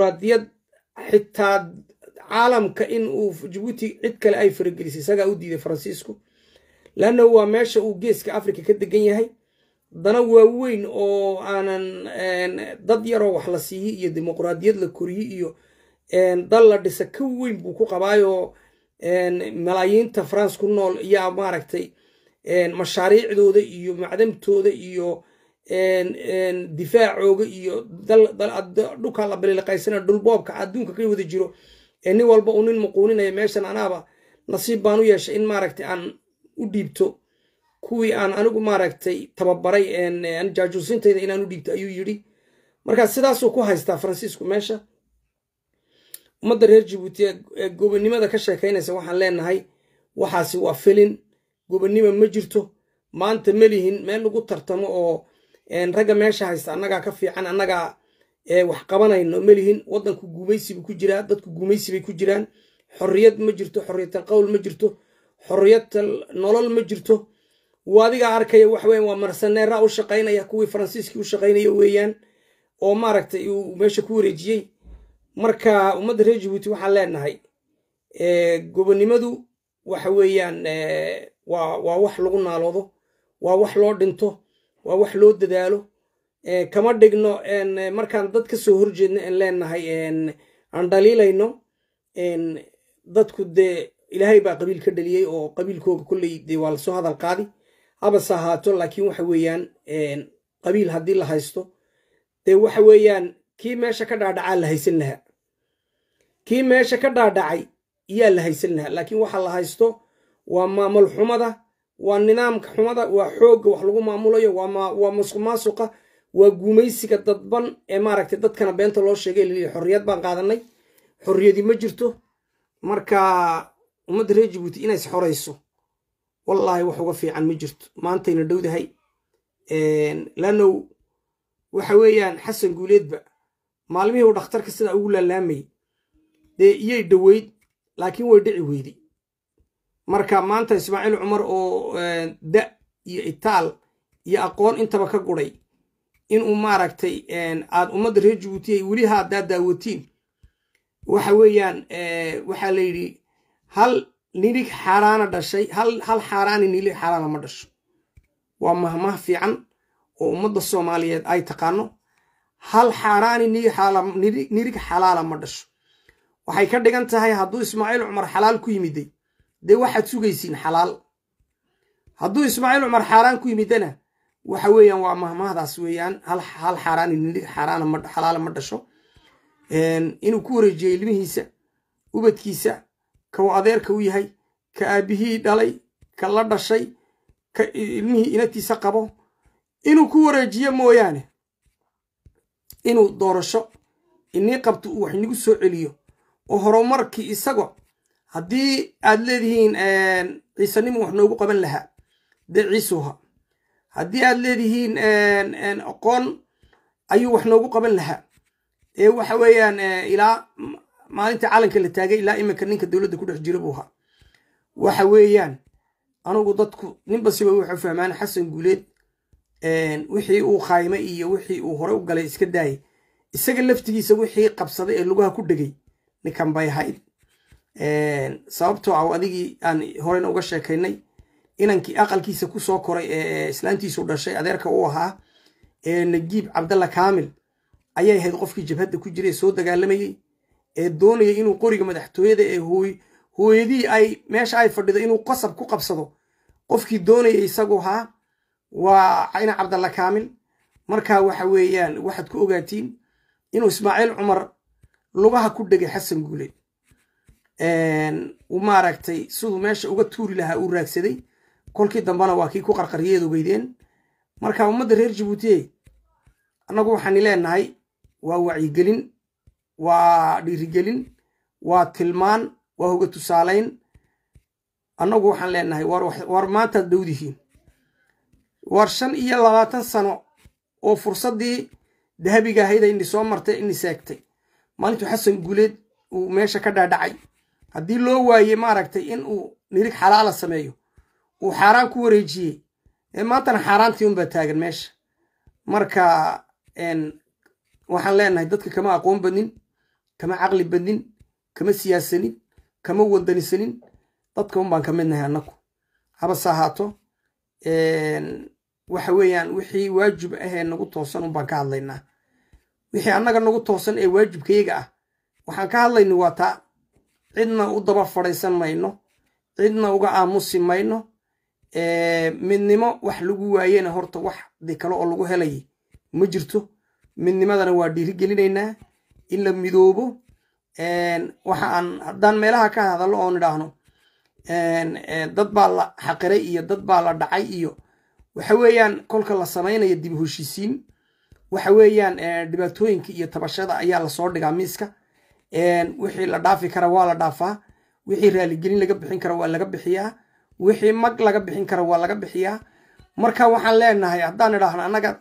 dimuquraadiyad xitaa caalamka in uu jabuuti cid kale ay faragelisay isagaa u diiday faransiisku leanna waa meesha uu geeska africa ka degan yahay dana waaweyn oo aanan dad yaroo wax la siiyey iyo dimuquraadiyad la koriyey iyo dal la dhisa ka weyn buu ku qabaayoo malaayiinta france ku nool yaa maaragtay mashaariicdooda iyo macdamtooda iyo difaacooga iyo dhulkaa la baliliqaysana dhulboobka adduunka ka wada jiro nin walba uu nin muquuninaya meeshan anaaba nasiib baan u yeeshay in maaragtay aan u dhiibto kuwii aan anigu maaragtay tababaray jaajuusintayda inaan u dhiibto ayuu yidhi marka sidaasuu ku haystaa faransiisku meesha ummadda reer jabuuti ee gobonnimada ka sheekaynaysa waxaan leenahay waxaasi waa filin gobonnimo ma jirto maanta melihin meel lagu tartamo oo ragga meesha haysta annagaa ka fiican annagaa wax qabanayno melihin waddanku guumaysibu ku jiraa dadku guumaysibay ku jiraan xorriyad ma jirto xorriyatal qowl ma jirto xorriyatal nolol ma jirto adigaa arkaya waxweyan waa marsaneera u shaqaynaya kuwii faransiiskii u shaqaynaya weeyaan oo maaragtay uu meesha ku wareejiyey marka ummadda reer jabuuti waxaan leenahay gobonnimadu waxa weeyaan waa wax lagu naaloodo waa wax loo dhinto waa wax loo dadaalo kama dhigno markaan dad ka soo horjeedno en leenahay aan dhaliilayno dadku dee ilaahay baa qabiil ka dhaliyey oo qabiilkooga kolley dee waa lasoo hadal qaadi habase ahaato laakiin waxa weeyaan qabiil haddii la haysto dee waxa weeyaan kii meesha ka dhaadhacaa la haysan lahaa kii meesha ka dhaadhacay iyaa la haysan lahaa laakiin waxa la haysto waa maamul xumada waa nidaamka xumada waa xoogga wax lagu maamulayo waa musuq maasuqa waa guumaysiga dadban ee maaragtay dadkana beenta loo sheegay lii xorriyad baan qaadanay xorriyadii ma jirto marka ummadda reer jabuuti inays xorayso wallaahi wax uga fiican ma jirto maantayna dhowdahay laannow waxa weeyaan xasan guuleedba maalmihii uu dhakhtarka sidaa ugu laalaamayay dee iyay dhoweyd laakiin way dhici weyday marka maanta ismaaciil cumar oo da iyo itaal iyo aqoon intaba ka guday inuu maaragtay aad ummadda reer jabuuti ay weli haddaa daawatiin waxa weeyaan waxaa la yidhi hal nilig xaaraana dhashay hal xaaraani nilig xaaraana ma dhasho waa mahmah fiican oo ummadda soomaaliyeed ay taqaano hal xaaraani nirig xalaala ma dhasho waxay ka dhigan tahay hadduu ismaaciil cumar xalaal ku yimiday dee waxaad sugaysiin xalaal hadduu ismaaciil cumar xaaraan ku yimidana waxa weeyaan waa mahmahdaas weeyaan hal xaaraani nirig xalaala ma dhasho inuu ku wareejiyo ilmihiisa ubadkiisa ka adeerka u yahay ka aabihii dhalay ka la dhashay ka ilmihii inatiisa qabo inuu ku wareejiyo mooyaane inuu doorasho inii qabto uu wax inagu soo celiyo oo horumarkii isago haddii aad leedihiin ciisanimo wax noogu qaban lahaa dee ciisuha haddii aad leedihiin aqoon ayuu wax noogu qaban lahaa ee waxa weeyaan ilaa maalinta calanka la taagay ilaa iminka ninka dowladda ku dhex jira buu ahaa waxa weeyaan anugu dadku ninba siba wuxuu fahmaan xasan guuleed wixii uu khaymay iyo wixii uu hore u galay iska daayay isaga laftigiisa wixii qabsaday ee lugaha ku dhegay ninkan bay ahayd sababtoo ah adigii aan horena uga sheekaynay inankii aqalkiisa ku soo koray ee islaantiisu dhashay adeerka u ahaa ee najiib cabdalla kaamil ayay ahayd qofkii jabhadda ku jira ee soo dagaalamayey ee doonayay inuu qoriga madaxtooyada ee hooyadii ay meesha ay fadhido inuu qasab ku qabsado qofkii doonayay isagu ahaa waa cayna cabdalla kaamil marka waxa weeyaan waxaad ku ogaatiin inuu ismaaciil cumar lugaha ku dhegay xasan guuleed uu maaragtay siduu meesha uga tuuri lahaa uu raagsaday kolkii dambena waa kii ku qarqaryeed ogeydeen marka ummadda reer jabuutiye annagu waxaani leenahay waa wacyigelin waa dhiirigelin waa tilmaan waa hoga tusaalayn annagu waxaan leenahay war maantaad dhowdihiin war shan iyo labaatan sano oo fursaddii dahabiga ahayd ini soo martay ini seegtay maalintuu xasan guuleed uu meesha ka dhaadhacay haddii loo waayey maaragtay in uu nirig xalaala sameeyo uu xaaraan ku wareejiyey ee maantana xaaraantii unbaa taagan meesha marka waxaan leenahay dadka kama aqoon badnin kama caqli badnin kama siyaasanin kama wadanisanin dadka un baan ka midnahay annagu habase ahaato waxa weeyaan wixii waajib ahee nagu toosan un baan ka hadlaynaa wixii annaga nagu toosan ee waajibkayaga ah waxaan ka hadlayna waa taa cidna u daba fadhaysan mayno cidna uga aamusi mayno midnimo wax lagu waayena horta wax di kale oo lagu helay ma jirto midnimadana waa dhiirigelinaynaa in la midoobo waxa aan haddaan meelaha ka hadallo oon idhaahno dad baa la xaqiray iyo dad baa la dhacay iyo waxa weeyaan kolka la samaynayo dib heshiisiin waxa weeyaan dhibaatooyinka iyo tabashada ayaa lasoo dhigaa miiska wixii la dhaafi kara waa la dhaafaa wixii raaligelin laga bixin kara waa laga bixiyaa wixii mag laga bixin kara waa laga bixiyaa marka waxaan leenahay haddaan idhaahno annaga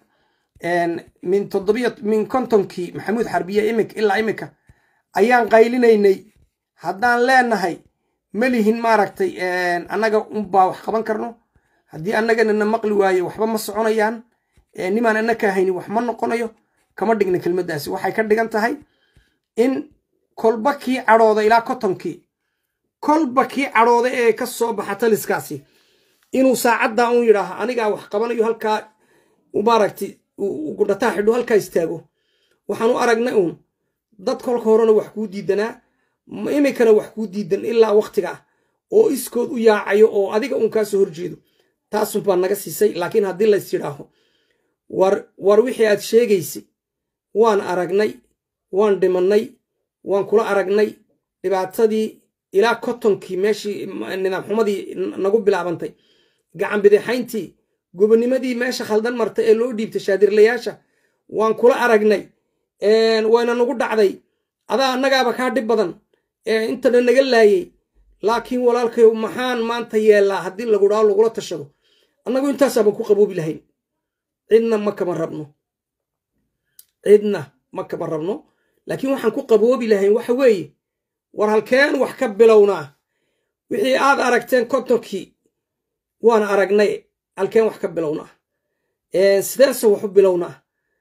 min toddobiyo min kontonkii maxamuud xarbiye imik ilaa imika ayaan qaylinaynay haddaan leenahay ma lihin maaragtay annaga unbaa wax qaban karno haddii annagana na maqli waayo waxba ma soconayaan nimaan annaka hayni wax ma noqonayo kama dhigna kelmaddaasi waxay ka dhigan tahay in kolba kii cadhooda ilaa kotonkii kolba kii cadhooda ee ka soo baxa taliskaasi inuu saacaddaa un yidhaaho anigaa wax qabanayo halkaa maaragtay gudhataa xidho halkaa istaago waxaan u aragnay uun dad kolka horena wax kuu diidanaa imikana wax kuu diidan ilaa waktiga ah oo iskood u yaacayo oo adiga uun kaa soo horjeedo taasun baa naga siisay laakiin haddii lays yidhaaho war war wixii aad sheegaysay waan aragnay waan dhimannay waan kula aragnay dhibaatadii ilaa kotonkii meeshii nidaam xumadii nagu bilaabantay gacan bidixayntii gobonimadii meesha khaldan marta ee loo dhiibtay shaadirlayaasha waan kula aragnay wayna nagu dhacday adaa annagaaba kaa dhib badan intana naga laayay laakiin walaalkayow maxaan maanta yeellaa haddii lagu dhaao lagula tashado annagu intaasaaban ku qaboobi lahayn cidna ma kama rabno cidna ma kama rabno laakiin waxaan ku qaboobi lahayn waxa weeye war halkeen wax ka bilownaa wixii aad aragteen kontonkii waan aragnay halkeen wax ka bilownaa sideese wax u bilownaa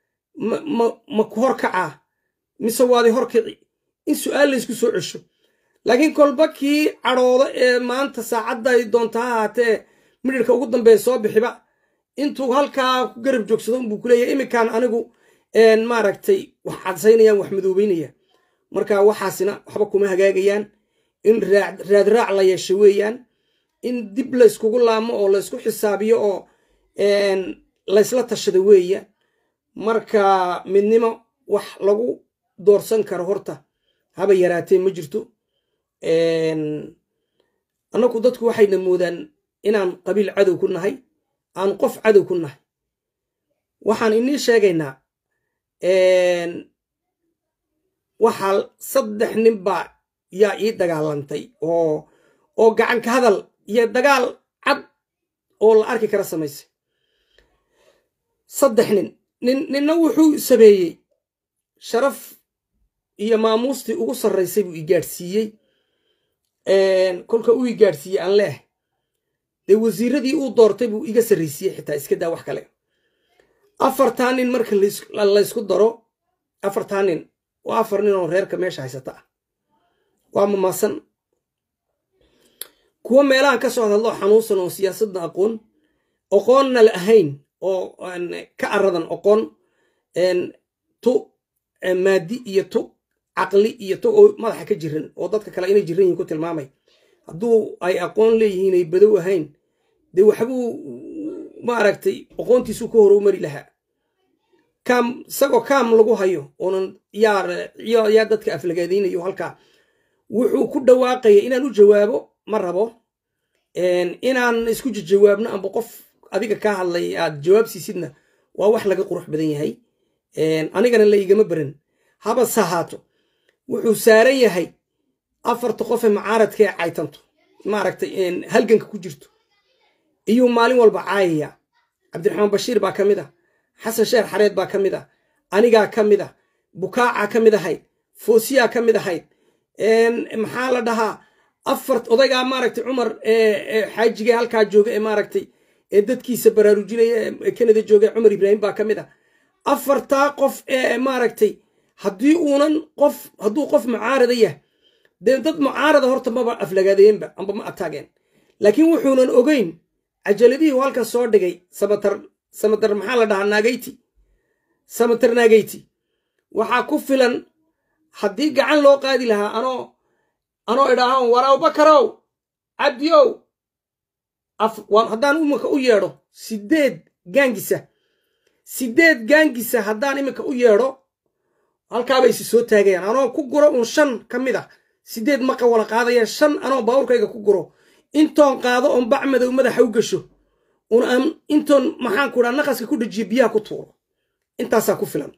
ma ku horkacaa mise waadi horkici in su'aal laysku soo cesho laakiin kolba kii cadhooda ee maanta saacadday doonta ha ahaatee midhirka ugu dambeeya soo bixiba intuu halkaa ku garab joogsado unbuu ku leeyahay iminkaan anigu maaragtay wax cadsaynayaan wax madoobeynaya marka waxaasina waxba kuma hagaagayaan in raadraac la yeesho weeyaan in dib layskugu laamo oo laysku xisaabiyo oo laysla tashado weeya marka midnimo wax lagu doorsan karo horta haba yaraatee ma jirto annagu dadku waxayna moodaan inaan qabiil cadow ku nahay aan qof cadow ku nahay waxaan inii sheegaynaa waxaa saddex nin baa yaa ii dagaalantay oo oo gacanka hadal iyo dagaal cad oo la arki kara samaysay saddex nin nin ninna wuxuu sameeyey sharaf iyo maamuustii ugu sarraysay buu i gaadhsiiyey kolka uu i gaadhsiiyey aan leeh dee wasiiradii uu doortay buu iga sarraysiiyey xitaa iska daa wax kale afartaa nin marka laysku daro afartaa nin waa afar nin oo reerka meesha haysata ah waa mamaasan kuwo meelahan ka soo hadlo xanuunsan oo siyaasadda aqoon oqoonna la ahayn oo ka aradan oqoon tu maadi iyo tu caqli iyo tu oo madaxa ka jiran oo dadka kale inay jiran yihin ku tilmaamay hadduu ay aqoon leeyihiin ay badow ahayn dee waxbuu maaragtay oqoontiisuu ka horow mari lahaa kaam isagoo kaam lagu hayo oonan yaa dadka aflagaadaynayo halkaa wuxuu ku dhawaaqaya inaan u jawaabo ma rabo inaan isku jawaabno amba qof adiga kaa hadlay aad jawaab siisidna waa wax laga qurux badan yahay anigana la igama baran habase ahaato wuxuu saaran yahay afarta qofe macaaradka ee caytanto maaragtay halganka ku jirto iyuu maalin walba caayaya cabdiraxmaan bashiir baa ka mid ah xasan sheer xareed baa ka mid ah anigaa ka mid ah bukaacaa ka mid ahayd foosiyaa ka mid ahayd maxaa la dhahaa afar odaygaa maaragtay cumar xaajigee halkaa jooga ee maaragtay ee dadkiisa baraarujinaya ee kanada jooga cumar ibraahim baa ka mid ah afartaa qof ee maaragtay haddii uunan qof hadduu qof mucaarada yah dee dad mucaarada horta maba aflagaadeenba amba ma ataageen laakiin wuxuunan ogeyn cajaladihii halkan soo dhigay samatar samatar maxaa la dhahaa naagayti samatar naagayti waxaa ku filan haddii gacan loo qaadi lahaa anoo anoo idhaaho war abubakarow cabdiyow haddaan iminka u yeedho sideed gaangisa sideed gaangisa haddaan iminka u yeedho halkaabay isi soo taagayaan anoo ku guro uun shan ka mid ah sideed maqa wala qaadayaan shan anoo baawurkayga ku guro intoon qaado oon bac madow madaxa u gasho un aan intoon maxaan ku dhaa naqaska ku dhajiyo biyaha ku tuuro intaasaa ku filan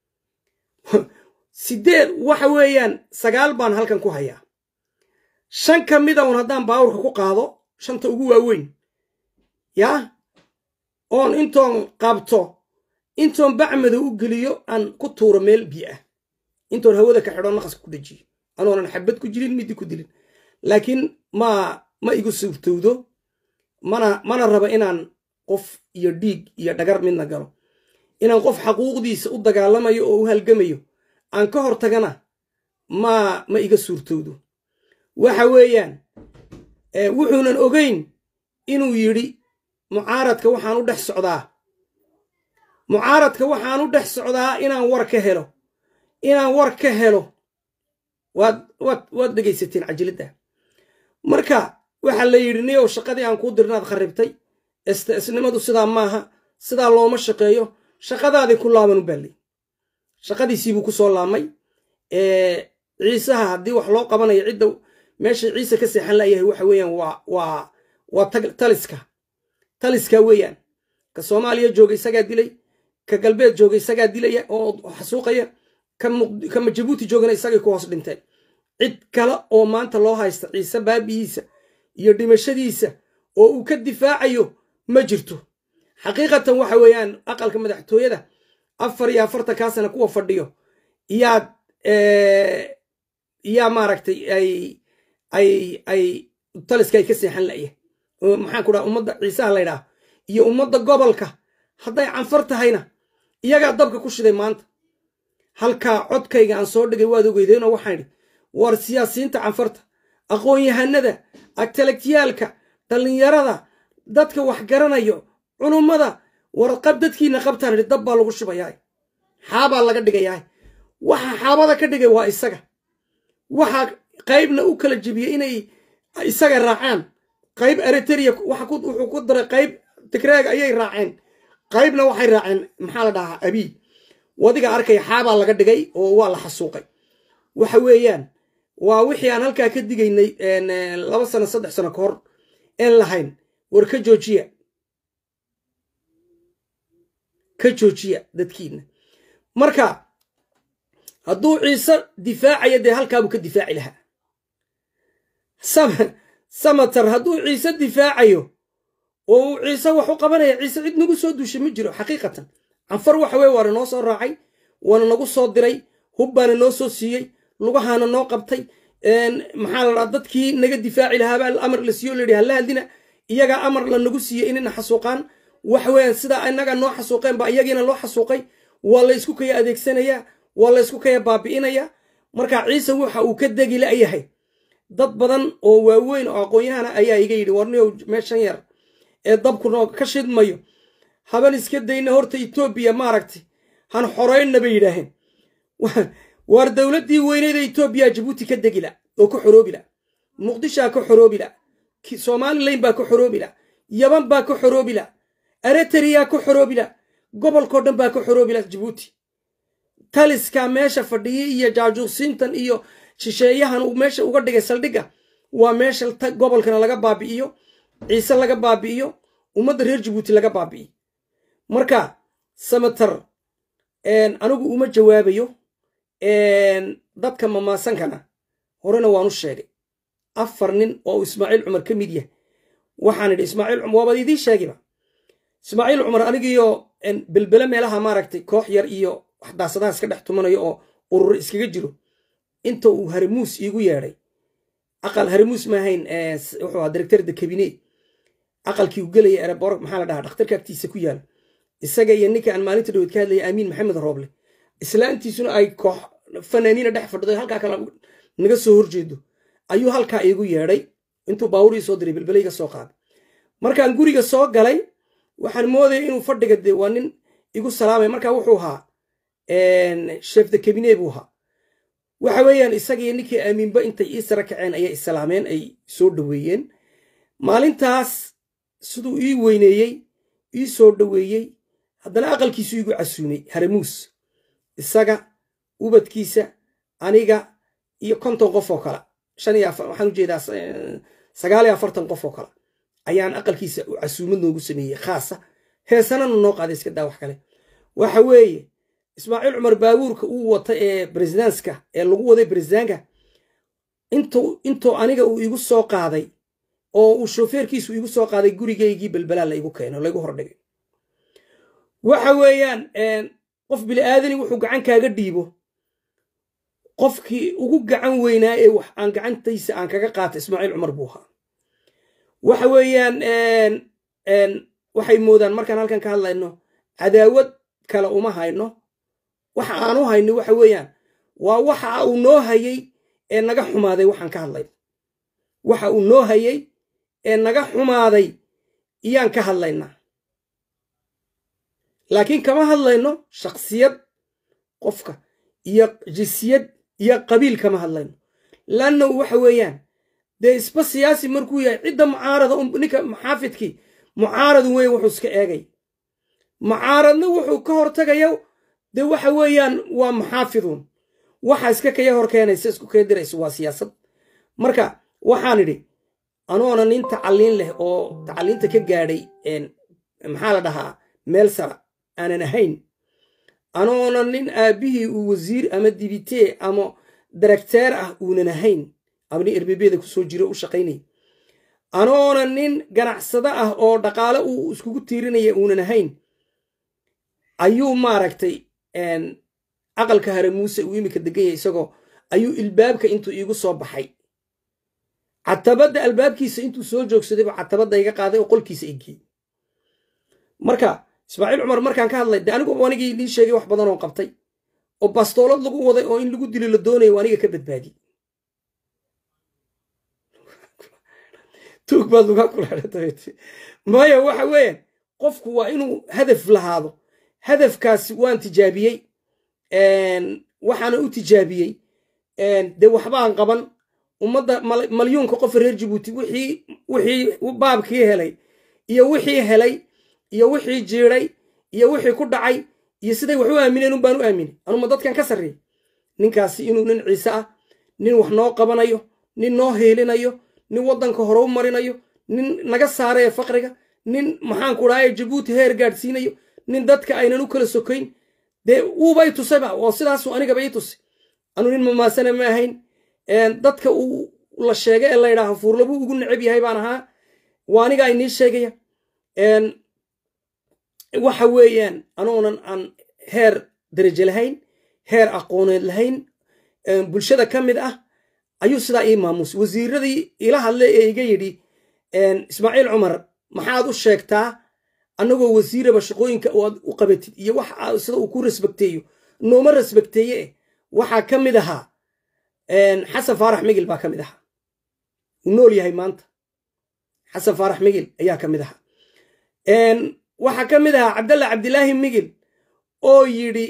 sideed waxa weeyaan sagaal baan halkan ku hayaa shan ka mida un haddaan baawurka ku qaado shanta ugu waaweyn yaa oon intoon qabto intoon bac madow u geliyo aan ku tuuro meel biyo ah intoon hawada ka xidho naqaska ku dhajiyo anoonan xabad ku jirin middi ku dilin laakiin ma ma igu suurtowdo mana mana raba inaan qof iyo dhiig iyo dhagar midna galo inaan qof xaquuqdiisa u dagaalamayo oo u halgamayo aan ka hor tagana ma ma iga suurtowdo waxa weeyaan wuxuunan ogeyn inuu yidhi mucaaradka waxaan u dhex socdaa mucaaradka waxaan u dhex socdaa inaan war ka helo inaan war ka helo waad waad waad dhegaysateen cajiladda marka waxaa la yidhi niyow shaqadii aan kuu dirnaad kharribtay isnimadu sidaa maaha sidaa looma shaqeeyo shaqadaadii ku laaban u baallay shaqadiisiibuu ku soo laamay ciisaha haddii wax loo qabanayo cidda meesha ciise ka seexan layahay waxa weeyaan waa waa waa taliska taliska weeyaan ka soomaaliya jooga isagaa dilay ka galbeed jooga isagaa dilaya oo xasuuqaya kama jabuuti joogana isagay ku hoos dhinteen cid kale oo maanta loo haysta ciise baabihiisa iyo dhimashadiisa oo uu ka difaacayo ma jirto xaqiiqatan waxa weeyaan aqalka madaxtooyada afar iyo afartan kaa sana kuwa fadhiyo iyaad iyaa maaragtay ay ay ay taliska ay ka seexan la'yahay maxaan ku dhaha ummadda ciisaha laydhaah iyo ummadda gobolka hadday canfar tahayna iyagaa dabka ku shiday maanta halkaa codkayga aan soo dhigay waad ogeydeenoo waxaan idhi war siyaasiyiinta canfarta aqoon-yahanada agtalagyaalka dhallinyarada dadka wax garanayo culummada warqab dadkiina qabtaan idhi dab baa lagu shubayahay xaabaa laga dhigayahay waxa xaabada ka dhigay waa isaga waxaa qaybna u kala jebiyey inay isaga raacaan qayb eritrea wuxuu ku daray qayb tigreeg ayay raaceen qaybna waxay raaceen maxaa la dhahaa abiy wadiga arkaya xaabaa laga dhigay oo waa la xasuuqay waxa weeyaan waa wixii aan halkaa ka digaynay laba sano saddex sano ka hor een lahayn war ka joojiya ka joojiya dadkiina marka hadduu ciise difaacaya dee halkaabuu ka difaaci lahaa samatar hadduu ciise difaacayo oo uu ciise wax u qabanaya ciise cid nagu soo duushay ma jiro xaqiiqatan canfar waxa weye waana noo soo raacay waana nagu soo diray hub baana noo soo siiyey lugahaana noo qabtay maxaa la dhaha dadkii naga difaaci lahaabaa amar la siiyo layidhi hala hadlina iyagaa amar la nagu siiyey inayna xasuuqaan waxa weeyaan sidaa inagaa noo xasuuqeen baa iyagiina loo xasuuqay waa la ysku kaya adeegsanayaa waa la ysku kaya baabi'inayaa marka ciise waxa uu ka degi la'yahay dad badan oo waaweyn oo aqoon-yahana ayaa iga yidhi warniyow meeshan yar ee dabkunoo ka shidmayo haban iska dayna horta etoobiya maaragtay han xoraynna bay yidhaaheen waar dowladdii weyneeda etoobiya jabuuti ka degila oo ka xoroobila muqdishaa ka xoroobila somalilan baa ka xoroobila yaban baa ka xoroobila eritrea ka xoroobila gobolkao dhan baa ka xoroobila jabuuti taliska meesha fadhiyay iyo jaajuusiintan iyo shisheeyahan uu meesha uga dhigay saldhigga waa meesha gobolkana laga baabi'iyo ciise laga baabi'iyo ummadda reer jabuuti laga baabi'iyo marka samatar anigu uma jawaabayo dadka mamaasankana horena waan u sheegay afar nin oo ismaaciil cumar ka mid yah waxaan idhi ismaaciil cumar waabad idiin sheegiba ismaaciil cumar anigiyo belbele meelaha maaragtay koox yar iyo wax daasadaha iska dhex tumanayo oo urur iskaga jiro inta uu harimuus iigu yeedhay aqal harimuus maahayn wuxuu ahaa directorda kabinet aqalkii u gelaya erebor maxaa la dhahaa dhakhtarka agtiisa ku yaala isaga iyo ninka aan maalinta dhaweed ka hadlaya aamiin maxamed rooble islaantiisuna ay koox fanaaniina dhex fadhido halkaa kale naga soo horjeedo ayuu halkaa iigu yeedhay intuu baabuur ii soo diray belbelayga soo qaaday markaan guriga soo galay waxaan moodaya inuu fadhiga dee waa nin igu salaamay markaa wuxuu ahaa chef de cabine buu ahaa waxa weeyaan isagiyo ninkii aamiinba intay ii sara kaceen ayay islaameen ay soo dhoweeyeen maalintaas siduu ii weyneeyey ii soo dhoweeyey haddana aqalkiisu igu casuumay haramuus isaga ubadkiisa aniga iyo konton qof oo kale shan iyo afar waxaan ujeedaa sagaal iyo afartan qof oo kale ayaan aqalkiisa casuumad noogu sameeyey khaasa heesanana noo qaaday iska daa wax kale waxa weeye ismaaciil cumar baabuurka uu wata ee bresidanska ee lagu waday bresidanka intuu intuu aniga uu igu soo qaaday oo uu shofeerkiisu igu soo qaaday gurigaygii belbalaa la igu keeno laigu hordhigay waxa weeyaan qof biliaadani wuxuu gacan kaaga dhiibo qofkii ugu gacan weynaa ee wax aan gacantaysa aan kaga qaata ismaaciil cumar buu ahaa waxa weeyaan waxay moodaan markaan halkan ka hadlayno cadaawad kale uma hayno waxa aan u hayno waxa weeyaan waa waxa uu noo hayay ee naga xumaaday waxaan ka hadlayno waxa uu noo hayay ee naga xumaaday iyaan ka hadlaynaa laakiin kama hadlayno shaksiyad qofka iyo jinsiyad iyo qabiil kama hadlayno lanna waxa weeyaan dee isba siyaasi markuu yahay cidda mucaarada ninka muxaafidkii mucaaradu wey wuxuu iska eegay mucaaradna wuxuu ka hortagaya dee waxa weeyaan waa muxaafidun waxa iska kaya hor keenaysa isku keediraysa waa siyaasad marka waxaan idhi anoona nin tacaliin leh oo tacaliinta ka gaadhay maxaa la dhahaa meel sara aanan ahayn anoona nin aabbihii uu wasiir ama dibitee ama darakteer ah uunan ahayn ama nin erbebeda kusoo jiro u shaqaynaya anoona nin ganacsado ah oo dhaqaale uu iskugu tiirinaya uunan ahayn ayuu maaragtay aqalka hare muuse uu imika degan yahay isagoo ayuu ilbaabka intuu iigu soo baxay catabadda albaabkiisa intuu soo joogsadayba catabadda iga qaaday oo qolkiisa igey marka ismaaciil cumar markaan ka hadlay de anigu anigii idiin sheegay wax badan oo qabtay oo bastoolad lagu waday oo in lagu dilo la doonayo aniga ka badbaadiyey tuug baad lugaa kulaadhatay maya waxa weeyaan qofku waa inuu hadaf lahaado hadafkaasi waan tijaabiyey waxaana u tijaabiyey dee waxbaan qaban ummadda malyuunka qofa reer jabuuti wixii wixii baabkii helay iyo wixii helay iyo wixii jiiday iyo wixii ku dhacay iyo siday wax u aamineen unbaan u aaminay anuma dadkan ka sarreey ninkaasi inuu nin ciise ah nin wax noo qabanayo nin noo heelinayo nin waddanka hore u marinayo nin naga saaraya faqriga nin maxaanku dhahaye jabuuti heer gaadhsiinayo nin dadka aynan u kala sokayn dee uuba i tusayba oo sidaasu anigaba ii tusay anu nin mamaasana ma ahayn dadka uu la sheegay ee laydhaaha fuurlabuu ugu necab yahay baan ahaa waa aniga inii sheegaya waxa weeyaan anoonan aan heer daraje lahayn heer aqooneed lahayn bulshada ka mid ah ayuu sidaa ii maamuusay wasiiradii ila hadlay ee iga yidhi ismaaciil cumar maxaad u sheegtaa annagoo wasiiraba shaqooyinka aad u qabatid iyo wax sida uu ku rasbakteeyo nooma rasbakteeye eh waxaa ka mid ahaa xasan faarax migil baa ka mid ahaa uu nool yahay maanta xasan faarax migil ayaa ka mid ahaa waxaa ka mid ahaa cabdalla cabdilaahi migil oo yidhi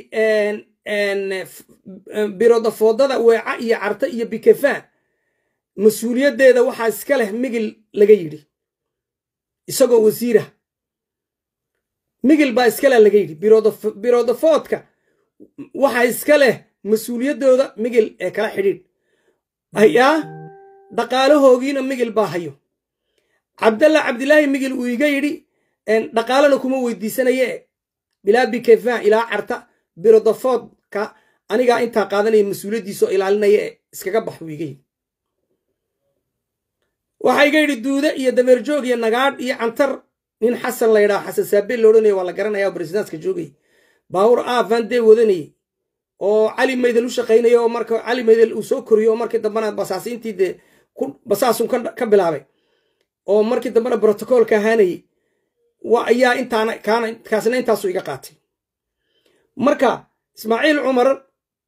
birodafoodada weeca iyo carta iyo bikefaan mas-uuliyaddeeda waxaa iska leh migil laga yidhi isagoo wasiirah migil baa iskale laga yidhi birodafoodka waxaa iska leh mas-uuliyaddooda migil ee kala xidhiidh ayaa dhaqaalahoogiina migil baa hayo cabdalla cabdilaahi migil uu iga yidhi dhaqaalana kuma weydiisanaye bilaa bikefan ilaa carta birodafoodka anigaa intaa qaadanaya mas-uuliyaddiisa oo ilaalinaya ee iskaga bax buu iga yidhi waxaa iga yidhi duude iyo dameerjoog iyo nagaadh iyo cantar nin xasan laydhaa xasan saabeel loodhanaya waa la garanaya oo bresidanska joogay baawur aafan dee wadanayey oo cali maydel u shaqaynaya oo marka cali maydel uu soo koriyo oo markii dambena basaasiintii dee basaasun ka bilaabay oo markii dambena brotocoolka ahaanayey ayaa intaana kaana kaasna intaasu iga qaatay marka ismaaciil cumar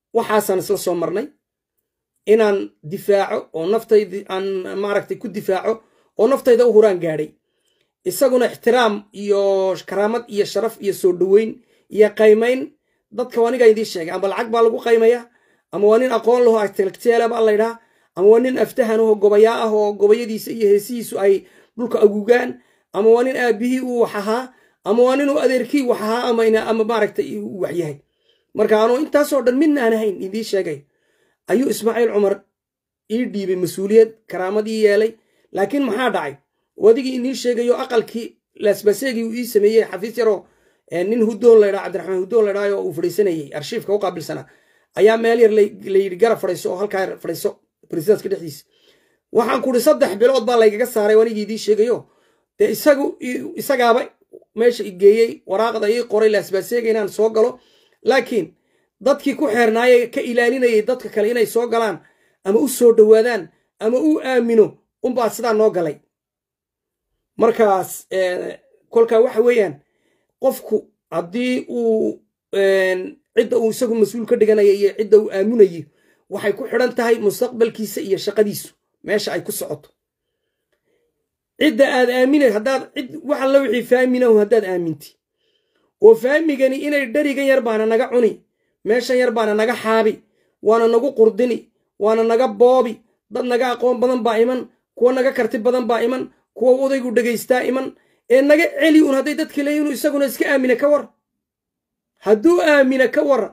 waxaasaan isla soo marnay inaan difaaco oo naftaydi aan maaragtay ku difaaco oo naftayda u huraan gaadhay isaguna ixtiraam iyo karaamad iyo sharaf iyo soo dhoweyn iyo qaymayn dadka anigaa idiin sheegay amba lacag baa lagu qaymaya ama waa nin aqoon laho intellectuala baa laydhaha ama waa nin aftahan aho gobayaa ah oo gobayadiisa iyo heesihiisu ay dhulka agugaan ama waa nin aabihii uu wax ahaa ama waa nin uu adeerkii wax ahaa ama maaragtay uu wax yahay marka anuu intaasoo dhan midna aan ahayn idiin sheegay ayuu ismaaciil cumar ii dhiibay mas-uuliyad karaamadii yeelay laakiin maxaa dhacay wadigii inii sheegayo aqalkii laasbaseegii uu ii sameeyey xafiis yaroo nin hudoon laydhaa cabdiraxmaan hudoon laydhaa oo uu fadhiisanayey arshiifka u qaabilsanaa ayaa meel yar layidhi garab fadhiiso oo halkaa fadhiiso bresidentka dhexdiisa waxaan kuhi saddex bilood baa laygaga saaray wanigii idiin sheegayo dee isagu isagaaba meesha igeeyey waraaqda ii qoray laasbaseega inaan soo galo laakiin dadkii ku xeernaaye ka ilaalinayay dadka kale inay soo galaan ama u soo dhowaadaan ama u aamino unbaa sidaa noo galay markaas kolkaa waxa weeyaan qofku haddii uu cidda uu isagu mas-uul ka dhiganaya iyo cidda uu aaminayo waxay ku xidhan tahay mustaqbalkiisa iyo shaqadiisu meesha ay ku socoto cidda aad aaminay haddaad cid wax alla wixii faaminahu haddaad aaminti oo faamigani inay dherigan yar baana naga cuni meeshan yar baana naga xaabi waana nagu qurdini waana naga boobi dad naga aqoon badan baa iman kuwa naga karti badan baa iman kuwa odaygu dhegaystaa iman ee naga celi un hadday dadka leeyihin inu isaguna iska aamina ka war hadduu aamina ka waran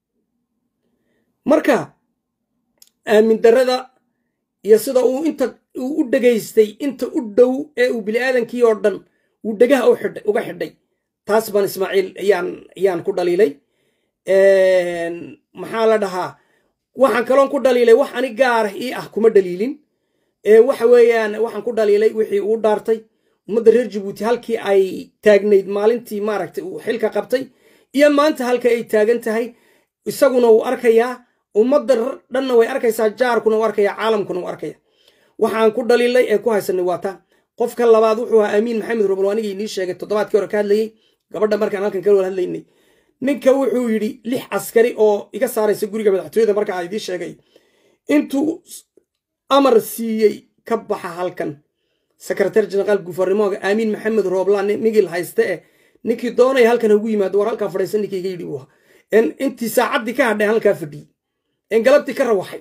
marka aamin darrada iyo sida uu inta uu u dhegaystay inta u dhow ee uu bini'aadankii oo dhan uu dhegaha uga xidhay taas baan ismaaciil ayaan ku dhaliilay maxaa la dhahaa waxaan kaloon ku dhaliilay wax ani gaarah ii ah kuma dhaliilin waxa weeyaan waxaan ku dhaliilay wixii uu dhaartay ummadda reer jabuuti halkii ay taagnayd maalintii maaragtay uu xilka qabtay iyo maanta halka ay taagan tahay isaguna wuu arkayaa ummadda dhanna way arkaysaa jaarkuna u arkaya caalamkuna u arkaya waxaan ku dhaliilay ee ku haysanay waa taa qofka labaad wuxuu ahaa amiin maxamed robol anigii inii sheegay toddobaadkii hore ka hadlayey gabadha markaan halkan kala wada hadlaynay ninka wuxuu yidhi lix askari oo iga saaraysa guriga madaxtooyada marka aan idiin sheegay intuu amar siiyey ka baxa halkan sekretar jenaraal gufarnimooga aamiin maxamed rooblaan migil hayste eh ninkii doonaya halkan hagu yimaado war halkaa fadhiisan ninkii iga yidhi buu ahaa intii saacaddii ka hadhay halkaa fadhiyey en galabtii ka rawaxay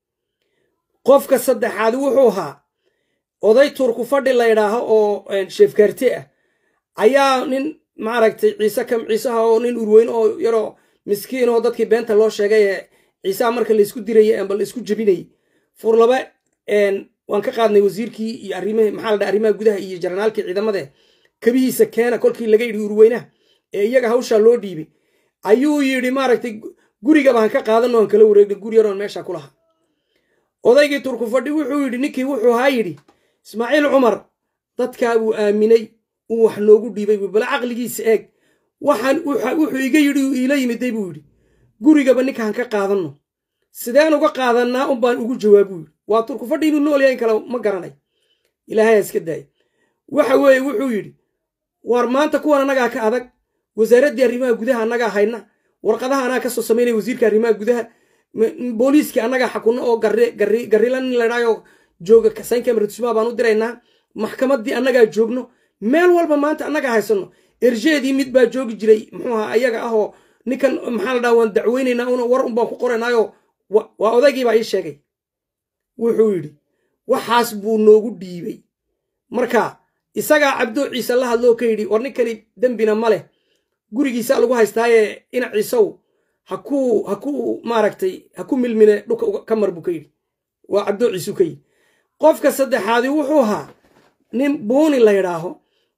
qofka saddexaad wuxuu ahaa oday turku fadhi laydhaaho oo sheefkaarte ah ayaa nin maaragtay ciise kam ciisaha oo nin urweyn oo yaroo miskiin oo dadkii beenta loo sheegay ee ciisaha marka laysku dirayay amba laysku jebinayay furlaba waan ka qaadnay wasiirkii iyo arrimihii maxaa la dhaha arrimaha gudaha iyo jaranaalkii ciidamade kabihiisa keena kolkii laga yidhi urweynaha ee iyaga hawshaa loo dhiibay ayuu yidhi maaragtay gurigaba han ka qaadano aan kala wareegnay guri yaroon meesha ku lahaa odaygii turku fadhi wuxuu yidhi ninkii wuxuu haa yidhi ismaaciil cumar dadkaa uu aaminay uu wax noogu dhiibay buu bala caqligiisa eeg waxaan wuxuu iga yidhi uu iila yimiday buu yidhi gurigaba ninkaan ka qaadanno sideen uga qaadannaa un baan ugu jawaabuu yidhi waa turku fadhi inuu nool yahay kale ma garanay ilaahay iska daaya waxa weeye wuxuu yidhi war maanta kuwan annagaa ka adag wasaaraddii arrimaha gudaha annagaa hayna warqadaha annaga ka soo samaynaya wasiirka arrimaha gudaha booliiskii annagaa xakunno oo garrila nin ladhaayo jooga saynka maratusmaa baan u diraynaa maxkamaddii annagaa joogno meel walba maanta annagaa haysanno erjeedii mid baa joogi jiray muxuu ahaa ayaga ahoo ninkan maxaa la dhaha waan dacweynaynaa una war un baan ku qoraynaayoo waa odaygii baa ii sheegay wuxuu yidhi waxaas buu noogu dhiibay marka isagaa cabdoo ciise la hadloo ka yidhi war ninkani dembina ma leh gurigiisa lagu haystaaye ina ciisow hakuu hakuu maaragtay ha ku milmine dhulka ka mar buu ka yidhi waa cabdoo ciisuu ka yidhi qofka saddexaadi wuxuu ahaa nin buuni la yidhaaho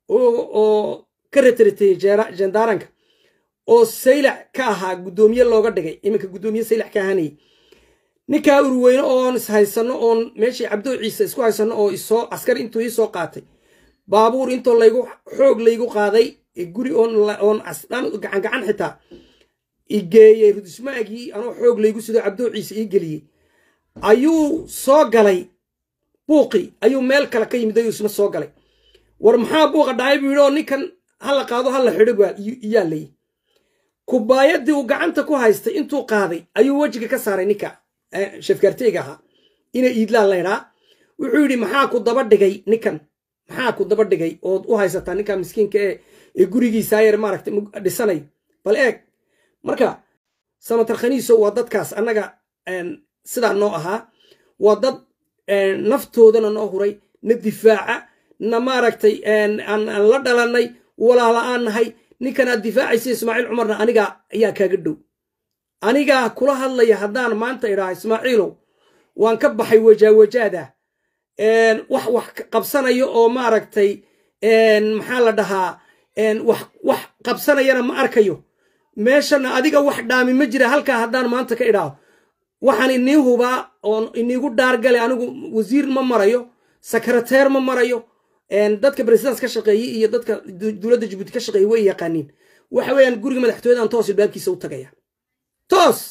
oo ka retrateeyey jendaaranka oo saylac ka ahaa guddoomiye looga dhigay iminka guddoomiye saylac ka ahaanayay ninkaa urweyne oon is haysanno oon meeshii cabdoo ciise isku haysanno oo isoo askari intuu ii soo qaatay baabuur intoo laygu xoog laygu qaaday guri oon gacan gacan xitaa igeeyey rudismaagii anoo xoog laygu sido cabdoo ciise ii geliyey ayuu soo galay buuqii ayuu meel kale ka yimid ayuu isna soo galay war maxaa buuqa dhacay buu yidhi oo ninkan hala qaado hala xidho yaa layi kubaayadii uu gacanta ku haystay intuu qaaday ayuu wejiga ka saaray ninka shafkaarteyga ahaa ina iidlaan laydhaa wuxuu yidhi maxaa ku daba dhigay ninkan maxaa ku daba dhigay ood u haysataa ninka miskiinka ee ee gurigiisaa yar maaragtay dhisanayo bal eeg marka samatar khaniiso waa dadkaas annaga sidaa noo ahaa waa dad naftoodana noo huray na difaaca na maaragtay aan la dhalannay walaala aan nahay ninkan aad difaacaysa ismaaciil cumarna anigaa ayaa kaaga dhow anigaa kula hadlaya haddaan maanta idhaha ismaaciilow waan ka baxay wajaawajaada wax wax qabsanaya oo maaragtay maxaa la dhahaa wax wax qabsanayana ma arkayo meeshana adiga wax dhaami ma jira halkaa haddaan maanta ka idhaaho waxaan inii hubaa oon iniigu dhaargale anigu wasiir ma marayo sekreteer ma marayo dadka presidens ka shaqeeyey iyo dadka dowladda jabuuti ka shaqeeyey way yaqaaniin waxa weeyaan guriga madaxtooyadan toos ilbaabkiisa u tagaya toos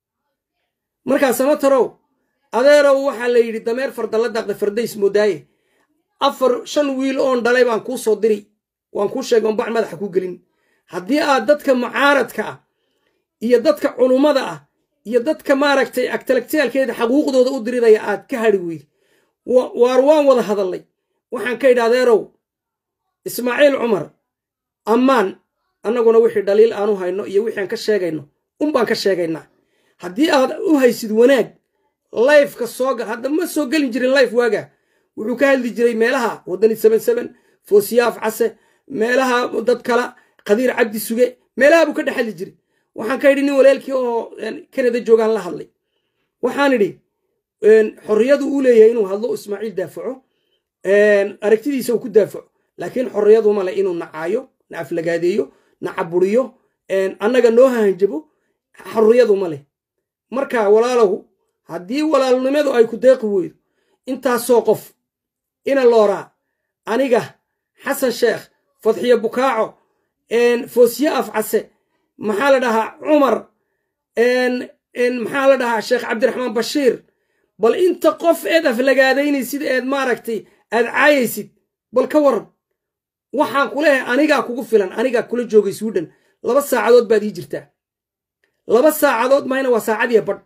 markaa samatarow adeerow waxaa la yidhi dameer fardalla daaqda fardays moodaaye afar shan wiil oon dhalay baan kuu soo diri waan kuu sheegay on bac madaxa kuu gelin haddii aad dadka mucaaradka ah iyo dadka culummada ah iyo dadka maaragtay agtalagtiyaalkeeda xaquuqdooda u diridaya aad ka hadhi weydi waar waan wada hadallay waxaan ka idhi adeerow ismaaciil cumar ammaan annaguna wixii dhaliil aanu hayno iyo wixii aan ka sheegayno unbaan ka sheegaynaa haddii aad u haysid wanaag layfka sooga hadda ma soo gelin jirin layf waaga wuxuu ka hadli jiray meelaha waddani seben seben foosiyaaf case meelaha dad kala qadiir cabdi suge meelaha buu ka dhex hadli jiray waxaan ka idhi nin walaalkii oo kanada joogaan la hadlay waxaan idhi xorriyadu uu leeyahay inuu hadlo ismaaciil daafaco aragtidiisa uu ku daafaco laakiin xorriyadu male inuu nacaayo na aflagaadeeyo na caburiyo annaga noo hahanjabo xorriyadu ma leh marka walaalow haddii walaalnimadu ay ku deeqi weydo intaasoo qof ina looraa aniga xasan sheekh fadxiyo bukaaco foosiye afcase maxaa la dhahaa cumar maxaa la dhahaa sheekh cabdiraxmaan bashiir bal inta qof eed aflagaadaynaysid eed maaragtay aad caayaysid bal ka waran waxaan ku leehay anigaa kugu filan anigaa kula joogay swiden laba saacadood baad ii jirtaa laba saacadood mahayna waa saacadiya badh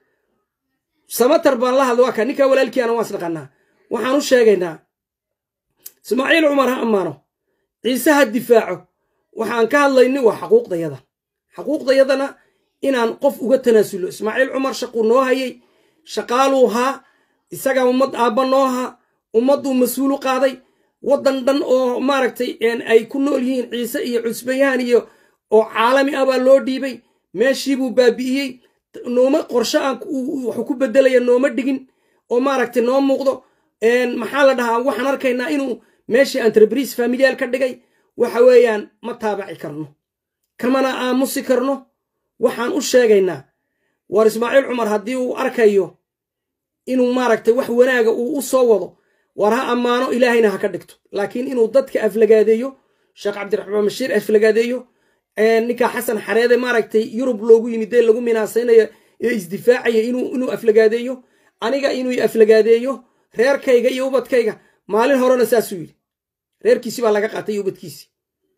samatar baan la hadla waa ka ninkaa walaalkiiana waan isdhaqannaa waxaan u sheegaynaa ismaaciil cumar ha ammaano ciise ha difaaco waxaan ka hadlayni waa xaquuqdayada xaquuqdayadana inaan qof uga tanaasulo ismaaciil cumar shaquu noo hayay shaqaaluu haa isagaa ummad aabba noo haa ummadduu mas-uulu qaaday waddan dhan oo maaragtay ay ku nool yihiin ciise iyo cusbayaan iyo oo caalami ah baa loo dhiibay meeshiibuu baabi'iyey nooma qorshe aan waxu ku beddelaya nooma dhigin oo maaragtay noo muuqdo maxaa la dhahaa waxaan arkaynaa inuu meeshii entrebriis familiyaal ka dhigay waxa weeyaan ma taabaci karno kamana aamusi karno waxaan u sheegaynaa waar ismaaciil cumar haddii uu arkayo inuu maaragtay wax wanaaga uu u soo wado waar ha ammaano ilaahayna ha ka dhigto laakiin inuu dadka aflagaadeeyo sheekh cabdiraxmaan bashiir aflagaadeeyo ninkaa xasan xareede maaragtay yurub loogu yimid dee lagu minaasaynayo ee isdifaacaya inuu aflagaadeeyo aniga inuu aflagaadeeyo reerkayga iyo ubadkayga maalin horena saasuu yidhi reerkiisi baa laga qaatay iyo ubadkiisi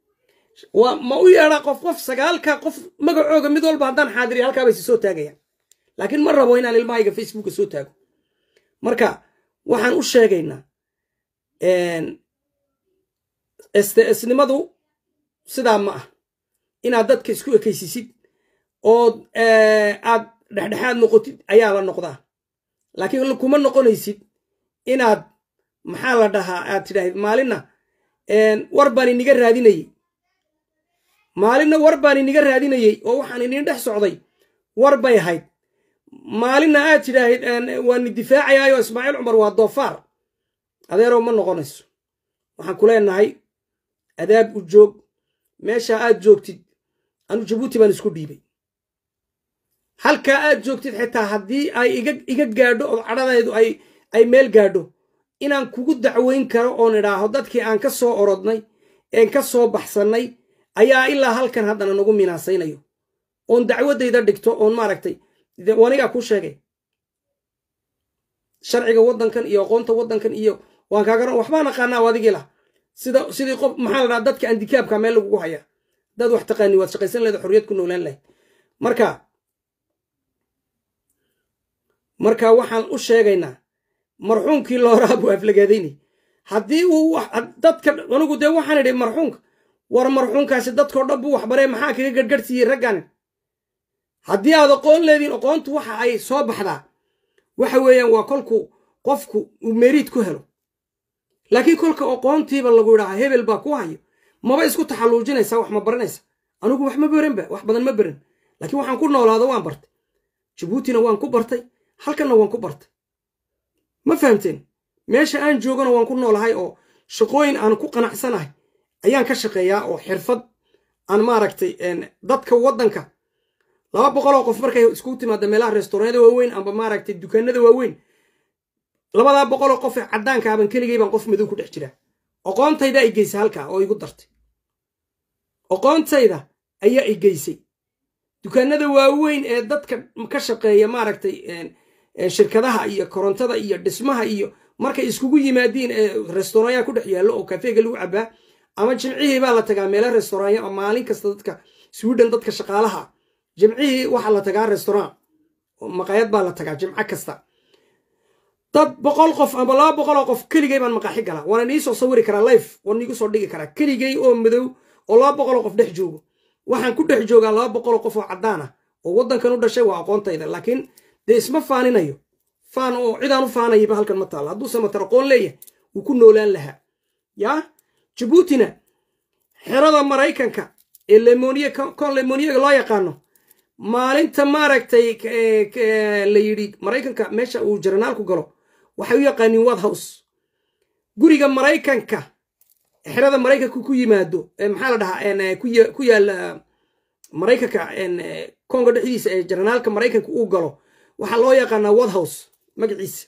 ma u yeedhaa qof qof sagaalka qof magacooga mid walba haddaan xaadiriya halkaa bayse soo taagayaan laakiin ma rabo inaan ilmahayga facebooka soo taago marka waxaan u sheegaynaa sts-nimadu sidaa ma ah inaad dadka isku ekaysisid ood aad dhexdhexaad noqotid ayaa la noqdaa laakiin kuma noqonaysid inaad maxaa la dhahaa aad tidhaahid maalinna war baan iniga raadinayey maalinna war baan iniga raadinayey oo waxaan iniin dhex socday war bay ahayd maalinna aad tidhaahid waani difaacayaayo ismaaciil cumar waa doofaar adeerow ma noqonayso waxaan ku leenahay adaab u joog meeshaa aad joogtid anu jabuuti baan isku dhiibay halkaa aad joogtid xitaa haddii ay iga gaadho oo cadhadeedu ay meel gaadho inaan kugu dacweyn karo oon idhaaho dadkii aan ka soo orodnay een ka soo baxsannay ayaa ilaa halkan haddana nagu minaasaynayo oon dacwaddayda dhigto oon maaragtay wanigaa kuu sheegay sharciga waddankan iyo aqoonta waddankan iyo waan kaaga waxbaan aqaanaa adigii lah sida sidii qof maxaa la dhaha dadka andikaabka meel lagugu hayaa dad wax taqaani waad shaqaysan lahayd xorriyad ku noolaan lahayd marka marka waxaan u sheegaynaa marxuumkii looraa buu aflagaadaynay haddii uu dadka anigu dee waxaan idhi marxuumka war marxuumkaasi dadkao dhan buu waxbaree maxaa kaga gargarhsiiyey raggan haddii aad aqoon leediin aqoontu waxa ay soo baxdaa waxa weeyaan waa kolku qofku uu meriid ku helo laakiin kolka aqoontiiba lagu idhaha hebel baa ku hayo maba isku taxalluujinaysa wax ma baranaysa anigu wax ma beranba wax badan ma beran laakiin waxaan ku noolaado waan bartay jabuutina waan ku bartay halkanna waan ku bartay ma fahamteen meesha aan joogana waan ku noolahay oo shaqooyin aan ku qanacsanahay ayaan ka shaqeeyaa oo xirfad aan maaragtay dadka waddanka laba boqoloo qof markay iskugu timaada meelaha restauranyada waaweyn amba maaragtay dukaanada waaweyn labadaa boqoloo qof ee caddaanka aban keligay baan qof madow ku dhex jiraa aqoontayda ay geysay halkaa oo igu dartay aqoontayda ayaa i geysay dukaanada waaweyn ee dadka ka shaqeeya maaragtay shirkadaha iyo korontada iyo dhismaha iyo markay iskugu yimaadiin ee restauranya ku dhex yaallo oo kafeega lagu cabaa ama jimcihii baa la tagaa meelo restauranya oo maalin kasta dadka sweden dadka shaqaalaha jimcihii waxaa la tagaa restaurant maqaayad baa la tagaa jimco kasta dad boqol qof amba laba boqoloo qof keligay baan maqaaxi galaa waana niisoo sawiri karaa life waan niigu soo dhigi karaa keligay oo madow oo laba boqoloo qof dhex joogo waxaan ku dhex joogaa laba boqoloo qof oo caddaan ah oo waddankan u dhashay waa aqoontayda laakiin dee isma faaninayo faan oo cidaan u faanayaba halkan ma taalla hadduuse matar aqoon leeyahay wuu ku noolaan lahaa yaa jabuutina xerada maraykanka ee lemoniye kon lemoniyaga loo yaqaano maalinta maaragtay la yidhi maraykanka meesha uu jaranaalku galo waxay u yaqaaniin wad house guriga maraykanka xerada maraykanka ku yimaado maxaa la dhahaa ku yaala maraykanka konga dhexdiisa ee jaranaalka maraykanka uu galo waxaa loo yaqaanaa wad house magaciisa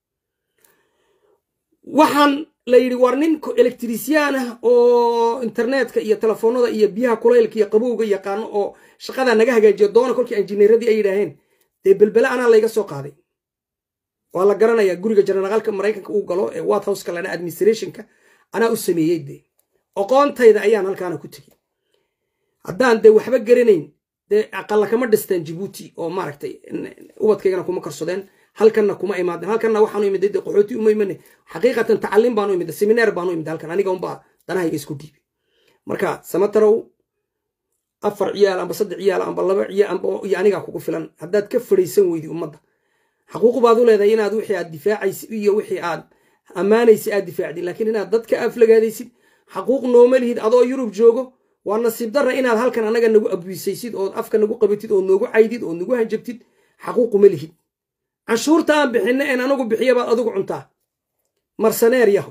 waxaan la yidhi war nin electrician ah oo internetka iyo telefoonada iyo biyaha kulaylka iyo qabowga yaqaano oo shaqadaa naga hagaajiyo doona kolkii injineeradii ay yidhaaheen dee belbele anaa layga soo qaaday waa la garanayaa guriga jaranaqalka maraykanka uu galo ee wat houseka lana administrationka anaa u sameeyey dee aqoontayda ayaan halkaana ku tegey haddaan dee waxba garanayn dee aqalla kama dhisteen jibuuti oo maaragtay ubadkaygana kuma karsadeen halkanna kuma imaadeen halkanna waxaanu imid de qaxooti uma imane xaqiiqatan tacaliim baanu imid seminaar baanu imid halkan aniga unbaa danahayga isku dhiibay marka samatarow afar ciyaal amba saddex ciyaal amba laba ciyaal amba iyo anigaa kugu filan haddaad ka fadhaysan weydi ummadda xaquuq baad u leedahay inaad wixii aad difaacaysid iyo wixii aad ammaanaysid aad difaacdid laakiin inaad dadka aflagaadaysid xaquuq nooma lihid adoo yurub joogo waa nasiib darra inaad halkan annaga nagu abwisaysid ood afka nagu qabatid oo noogu caydid oo nagu hanjabtid xaquuquma lihid canshuurta aan bixinna een anagu bixiya baad adigu cuntaa marsaneer yaho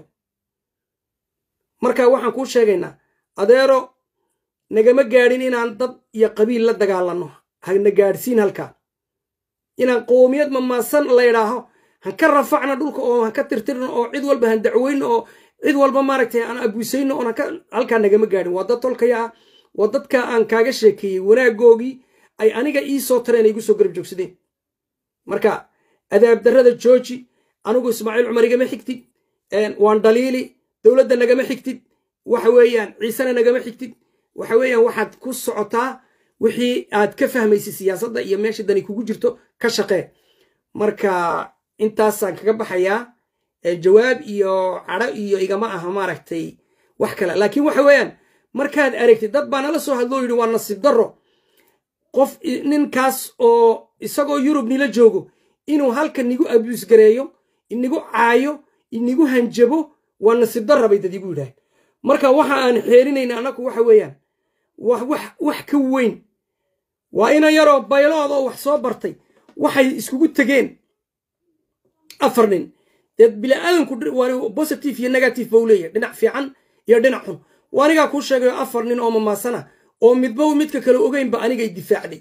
marka waxaan kuu sheegaynaa adeero nagama gaadhin inaan dad iyo qabiil la dagaalanno hana gaadhsiin halkaa inaan qoomiyad mamaasan laydhaaho han ka rafacna dhulka oo han ka tirtirno oo cid walba han dacweyno oo cid walba maaragtay aan abusayno oon halkaa nagama gaadhin waa dad tolkaya ah waa dadka aan kaaga sheekeeyey wanaagoogii ay aniga ii soo tareen ay igu soo garab joogsadeen marka adaab darrada jooji anigu ismaaciil cumar igama xigtid waan dhaliili dowladda nagama xigtid waxa weeyaan ciisena nagama xigtid waxa weeyaan waxaad ku socotaa wixii aad ka fahmaysid siyaasadda iyo meesha dani kugu jirto ka shaqee marka intaasaan kaga baxayaa jawaab iyo cadho iyo igama aha maaragtay wax kale laakiin waxa weeyaan markaad aragtid dad baa nala soo hadloo yidhi waa nasiib darro qof ninkaas oo isagoo yurub nila joogo inuu halkan nigu abuus gareeyo inigu caayo inigu hanjabo waa nasiib darra bay dad igu yidhaaheen marka waxa aan xeerinayna annagu waxa weeyaan wax ka weyn waa ina yaroo baylood oo wax soo bartay waxay iskugu tegeen afar nin dee biniaadanku positive iyo negative ba u leeyahay dhinac fiican iyo dhinac xun waa anigaa kuu sheegayo afar nin oo mamaasana oo midba midka kale ogeynba anigay difaacday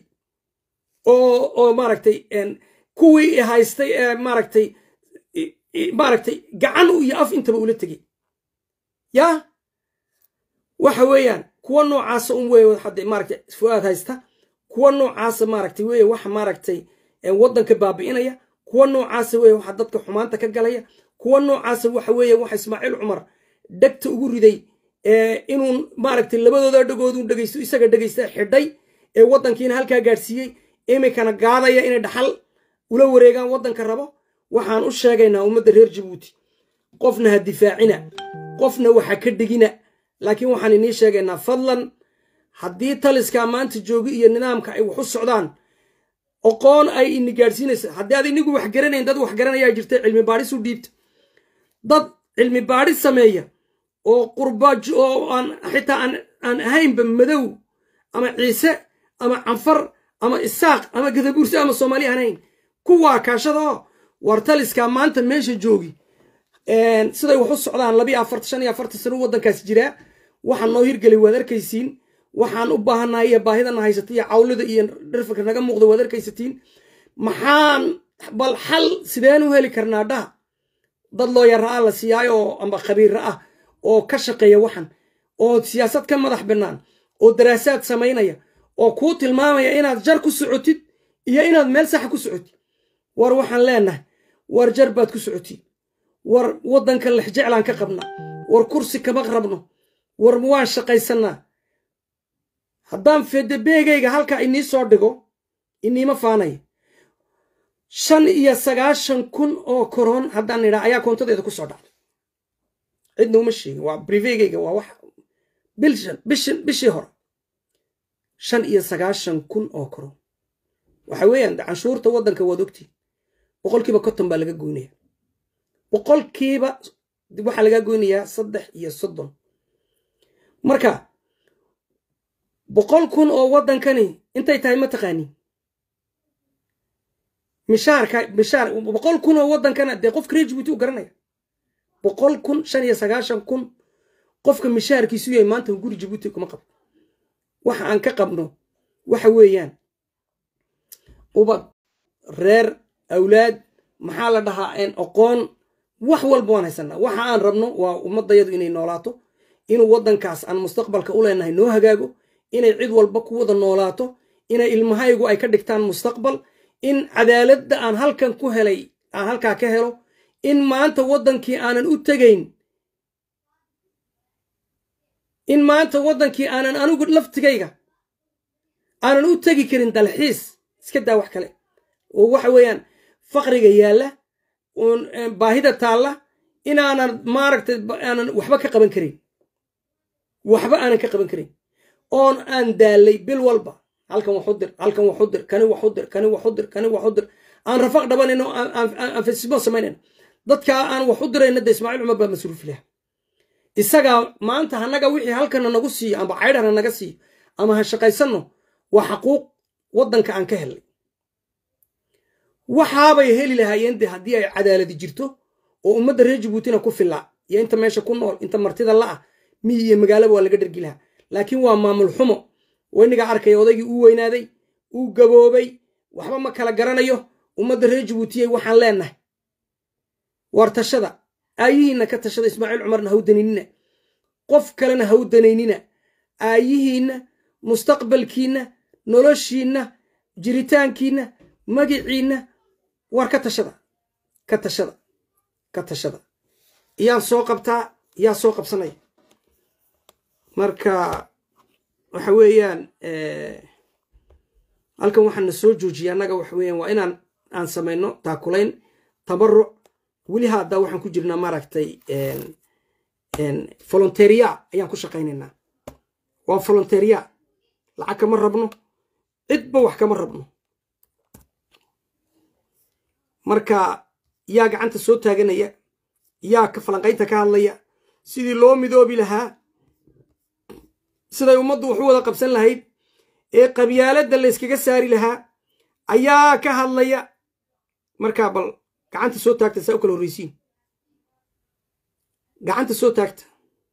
oo maaragtay kuwii haystay ee maaragtay maaragtay gacan iyo af intaba ula tegey yaa waxa weeyaan kuwa noocaasa un wey hadda maaragtay fu-aad haysta kuwa noocaasa maaragtay weye waxa maaragtay waddanka baabi'inaya kuwa noocaasa weye waxa dadka xumaanta ka galaya kuwa noocaasa waxa weeye waxa ismaaciil cumar dhegta ugu riday inuu maaragtay labadooda dhagooduu dhegaysto isaga dhegaysta xidhay ee waddankiina halkaa gaadhsiiyey iminkana gaadaya inay dhaxal ula wareegaan waddanka rabo waxaan u sheegaynaa ummadda reer jabuuti qofna ha difaacina qofna waxa ka dhigina laakiin waxaan inii sheegaynaa fadlan haddii taliskaa maanta joogi iyo nidaamka ay wax u socdaan oqoon ay ini gaadhsiinaysa haddii aad inigu wax garanayn dad wax garanayaa jirta cilmi baadhis u dhiibta dad cilmi baadhis sameeya oo qurbaaj oo aan xitaa aan ahaynba madow ama ciise ama canfar ama isaaq ama gadabuursi ama soomaali aan ahayn kuwaa kaashada oo war taliskaa maanta meesha joogi siday wax u socdaan labiyo afartan shan iyo afartan sano u waddankaasi jiraa waxaan noo hirgelay waad arkaysiin waxaan u baahannahay iyo baahidana haysata iyo cawlida iyo dhirfirka naga muuqda waad arkaysatiin maxaan bal xal sideen u heli karnaa dhaha dad looyara ah la siiyaayo oo amba khabiira ah oo ka shaqeeya waxan oo siyaasad ka madax bannaan oo daraasaad samaynaya oo kuu tilmaamaya inaad jar ku socotid iyo inaad meel saxa ku socotid war waxaan leenahay war jar baad ku socotid war waddanka lexjeclaan ka qabna war kursi kama rabno war waan shaqaysannaa haddaan fedebeegayga halkaa inii soo dhigo iniima faanaya shan iyo sagaashan kun oo koroon haddaan idhaa ayaa koontadeeda ku soo dhacday cidna uma sheegin waa brivegayga waa wax bilshan bishin bishii hore shan iyo sagaashan kun oo koroon waxa weeyaan canshuurta waddanka waad ogtiin boqolkiiba konton baa laga goynaya boqolkiiba waxaa lagaa goynayaa saddex iyo soddon marka boqol kun oo waddankani intay tahay ma taqaaniin mishaarka mishaar boqol kun oo waddankana dee qofka reer jibuuti u garanaya boqol kun shan iyo sagaashan kun qofka mishaarkiisu yahay maanta guri jibuuti kuma qabo waxa aan ka qabno waxa weeyaan ubad reer awlaad maxaa la dhahaa oqoon wax walba waan haysanaa waxa aan rabno waa ummadayadu inay noolaato inuu waddankaas aan mustaqbalka u leenahay noo hagaago inay cid walba ku wada noolaato inay ilmahaygu ay ka dhigtaan mustaqbal in cadaaladda aan halkan ku helay aan halkaa ka helo in maanta waddankii aanan u tegayn in maanta waddankii aanan anigu laftigayga aanan u tegi karin dalxiis iska daa wax kale oo waxa weeyaan faqriga yaalla baahida taalla inaanan maaragtay aanan waxba ka qaban karin waxba aanan ka qaban karin oon aan daallay bil walba halkan wax u dir halkan wax u dir kani wax u dir kani wax u dir kani wax u dir aan rafaq dhabanayno aan fesimo samaynayno dadkaa aan wax u dirayna de ismaaciil cumar baa masruuf leh isagaa maanta hanaga wixii halkana nagu siiyo amba caydhana naga siiyo ama ha shaqaysanno waa xaquuq waddanka aan ka helnay waxaabay heli lahaayeen de haddii ay cadaaladi jirto oo ummadda reer jabuutina ku fillaa iyo inta meesha ku nool inta martida la'ah miyi iyo magaalaba waa laga dhergi lahaa laakiin waa maamul xumo weynigaa arkaya odaygii uu weynaaday uu gaboobay waxba ma kala garanayo ummadda reer jabuutiyey waxaan leenahay war tashada aayihiinna ka tashada ismaaciil cumarna hawdanaynina qof kalena hawdanaynina aayihiinna mustaqbalkiinna noloshiinna jiritaankiinna magiciinna war ka tashada ka tashada ka tashada iyaan soo qabtaa yaa soo qabsanaya marka waxa weeyaan halkan waxaan na soo joojiyay annaga waxa weeyaan waa inaan aan samayno taakulayn tabaruc weli hadda waxaan ku jirnaa maaragtay volonteria ayaan ku shaqaynaynaa waa volonteria lacag kama rabno cidba wax kama rabno marka yaa gacanta soo taaganaya yaa ka falanqaynta ka hadlaya sidii loo midoobi lahaa siday ummaddu wax u wada qabsan lahayd ee qabyaaladda la yskaga saari lahaa ayaa ka hadlaya markaa bal gacanta soo taagta saa u kala horreysiin gacanta soo taagta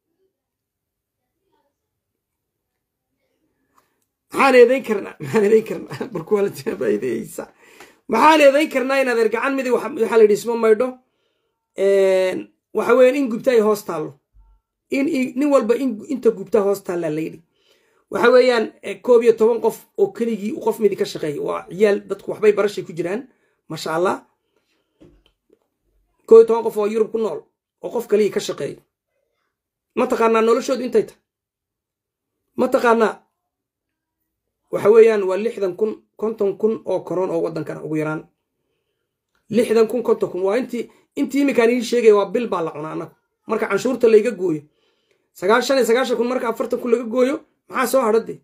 maxaan eedayn karnaa maxaan eedayn karnaa barkuwaalaaideysa maxaan eedayn karnaa inaad er gacan midi waxaa la yidhi isma maydho waxa weeyaan in gubta ay hoos taallo in nin walba inta gubta hoos taallaa la yidhi waxa weeyaan koob iyo toban qof oo keligii qof midi ka shaqeeya waa ciyaal dadku waxbay barashay ku jiraan maasha allah koob iyo toban qof oo yurub ku nool oo qof kaligii ka shaqeeyo ma taqaanaa noloshoodu intay tahay ma taqaanaa waxa weeyaan waa lixdan kun konton kun oo koron oo waddankana ugu yaraan lixdan kun konton kun waa intii intii iminkaan iin sheegaya waa bil baa la cunaa annagu marka canshuurta layga gooyo sagaashan iyo sagaashan kun marka afartan kun laga gooyo maxaa soo hadha dee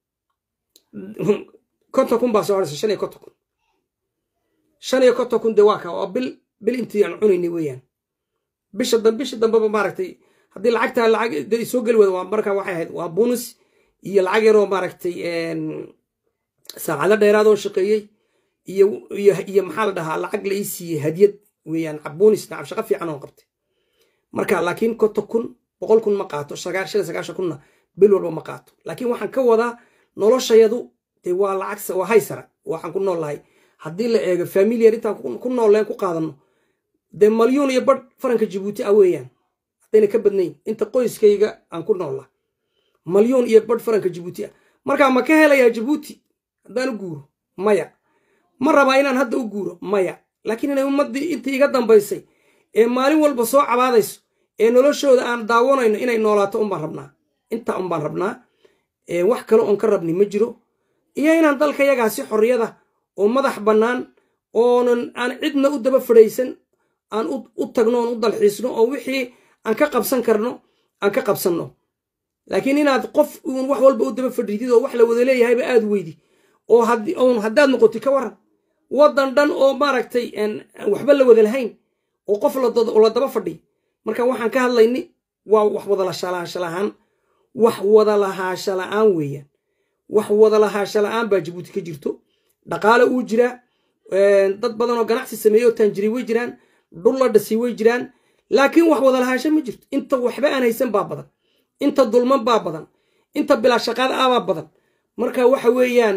konton kun baa soo hadhaysa shan iyo konton kun shan iyo konton kun dee waa ka waa bil bil intii aan cunaynay weeyaan bisha dambe bisha dambeba maaragtay haddii lacagtaa lacag dee soo geli wada waa marka waxay ahayd waa bonus iyo lacag yaroo maaragtay saacado dheeraad oo shaqeeyey iyo iyo iyo maxaa la dhahaa lacag la ii siiyey hadiyad weeyaan bonus nacab shaqo fiican oo qabtay marka laakiin konton kun boqol kun ma qaato sagaashan sagaashan kunna bil walba ma qaato laakiin waxaan ka wadaa noloshayadu dee waa lacag waa haysara waxaan ku nool lahay haddii la eego familiar intaan ku nooleen ku qaadano dee malyuun iyo badh faranka jabuuti ah weeyaan haddayna ka badnayn inta qoyskayga aan ku noolla malyuun iyo badh faranka jabuuti ah markaa ma ka helayaa jabuuti haddaan u guuro maya ma rabaa inaan hadda u guuro maya laakiin inay ummaddii intii iga dambaysay ee maalin walba soo cabaadayso ee noloshooda aan daawanayno inay noolaato unbaan rabnaa intaa unbaan rabnaa wax kale oon ka rabni ma jiro iyo inaan dalka yagaa si xorriyada oo madax bannaan oonan aan cidna u daba fadhaysan aan u tagno oon u dalxiisno oo wixii aan ka qabsan karno aan ka qabsanno laakiin inaad qof uun wax walba u daba fadhiidid oo wax la wada leeyahayba aad weydi oo oon haddaad noqoti ka waran waddan dhan oo maaragtay waxba la wada lahayn oo qof la daba fadhiy marka waxaan ka hadlayni waa wax wadalahaansha la-aan wax wadalahaasha la-aan weeyaan wax wadalahaasha la-aan baa jabuuti ka jirto dhaqaale uu jiraa dad badan oo ganacsi sameeye oo taanjiri way jiraan dhul la dhasi way jiraan laakiin wax wadalahaasho ma jirto inta waxba aan haysan baa badan inta dulman baa badan inta bilaa shaqaada ah baa badan marka waxa weeyaan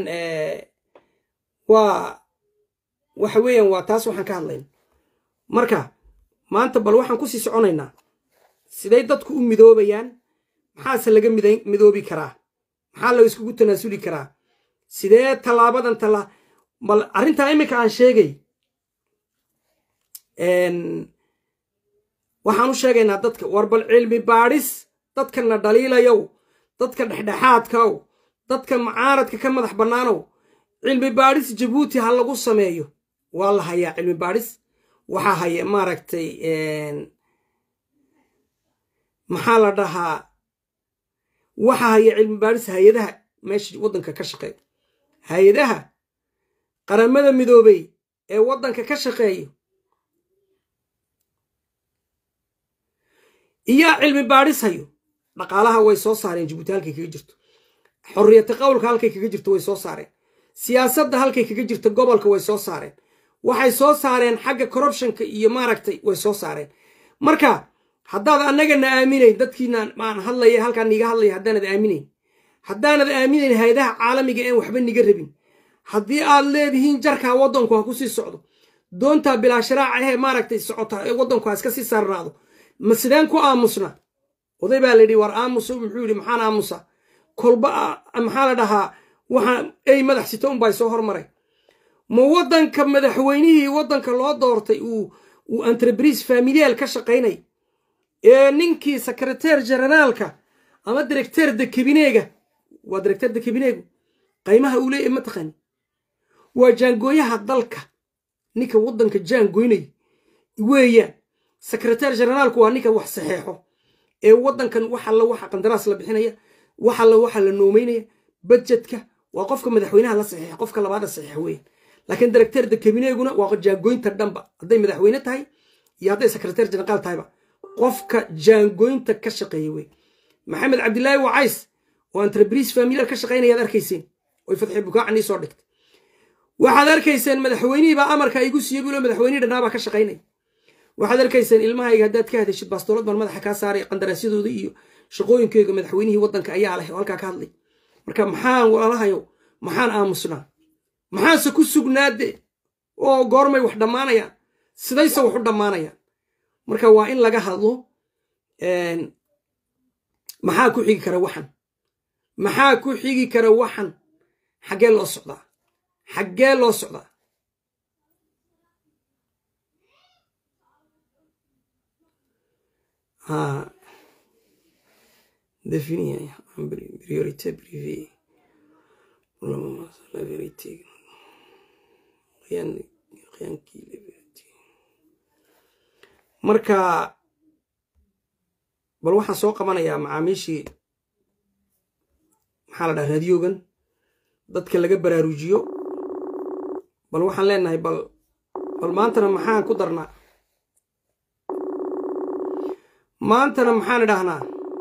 waa waxa weeyaan waa taas waxaan ka hadlayna marka maanta bal waxaan kusii soconaynaa siday dadku u midoobayaan maxaase laga midoobi karaa maxaa la iskugu tanaasuli karaa sidee tallaabadan talla bal arrintaa iminka aan sheegay waxaan u sheegaynaa dadka war bal cilmi baadhis dadkana dhaliilayow dadka dhexdhexaadkaow dadka macaaradka ka madax bannaanow cilmi baadhis jabuuti ha lagu sameeyo waa la hayaa cilmi baadhis waxaa haya maaragtay maxaa la dhahaa waxaa haya cilmi baadhis hay-adaha meesha waddanka ka shaqeeya hay-adaha qaramada midoobey ee waddanka ka shaqeeya iyaa cilmi baadhis hayo dhaqaalaha way soo saareen jabuuti halkay kaga jirto xorriyata qowlka halkay kaga jirto way soo saareen siyaasadda halkay kaga jirto gobolka way soo saareen waxay soo saareen xagga corruptionka iyo maaragtay way soo saareen marka haddaad annagana aaminayn dadkiina maan hadlaya halkaan niiga hadlaya haddaanad aaminayn haddaanad aaminayn hay-adaha caalamiga een waxba niga rabin haddii aad leedihiin jarkaa waddanku ha ku sii socdo doontaa bilaa sharaaca ahee maaragtay socota ee waddanku ha iska sii saarnaado ma sideen ku aamusna oday baa layidhi war aamusa muxuu yidhi maxaan aamusa kolba maxaa la dhahaa waxaa ey madax sito unbaa soo hormaray ma waddanka madaxweynihii waddanka loo doortay uu uu entrebrise familial ka shaqaynay ee ninkii secreteer generaalka ama directeer de kabineega waa directeer de kabineegu qaymaha uu leeyahy mataqani waa jaangooyaha dalka ninka waddanka jaangoynay weeyaan secreteer generaalku waa ninka wax saxeexo ee waddankan wax alla waxa qandaraas la bixinaya wax alla waxa la noomeynaya budjetka waa qofka madaxweynaha la saxiixa qofka labaada saxiixa weeyaan laakiin directeer de kabineeguna waa jaangoynta dhanba hadday madaxweyne tahay iyo hadday secreteer general tahayba qofka jaangoynta ka shaqeeya wey maxamed cabdilaahi wacays oo entrebrise familial ka shaqaynayaad arkayseen oy fatxi bukaacan ii soo dhigtay waxaad arkayseen madaxweynihii baa amarka igu siiyey bulo madaxweynihii dhannaabaa ka shaqaynaya waxaad arkayseen ilmahayga haddaad ka hadashid baastoolad baan madaxa kaa saaray qandaraasyadooda iyo shaqooyinkeyga madaxweynihii waddanka ayaa leh oo halkaa ka hadlay marka maxaan walaalahayo maxaan aamusnaa maxaanse ku sugnaade oo goormay wax dhammaanayaan sidayse wax u dhammaanayaan marka waa in laga hadlo maxaa ku xigi kara waxan maxaa ku xigi kara waxan xaggee loo socdaa xaggee loo socdaa définir en priorité privée pour le moment c'est la vérité rien rien qui est vérité marka bal waxaan soo qabanayaa macaamiishii maxaa la dhaha raadiyogan dadka laga baraarujiyo bal waxaan leenahay bal bal maantana maxaan ku darnaa maantana maxaan idhahnaa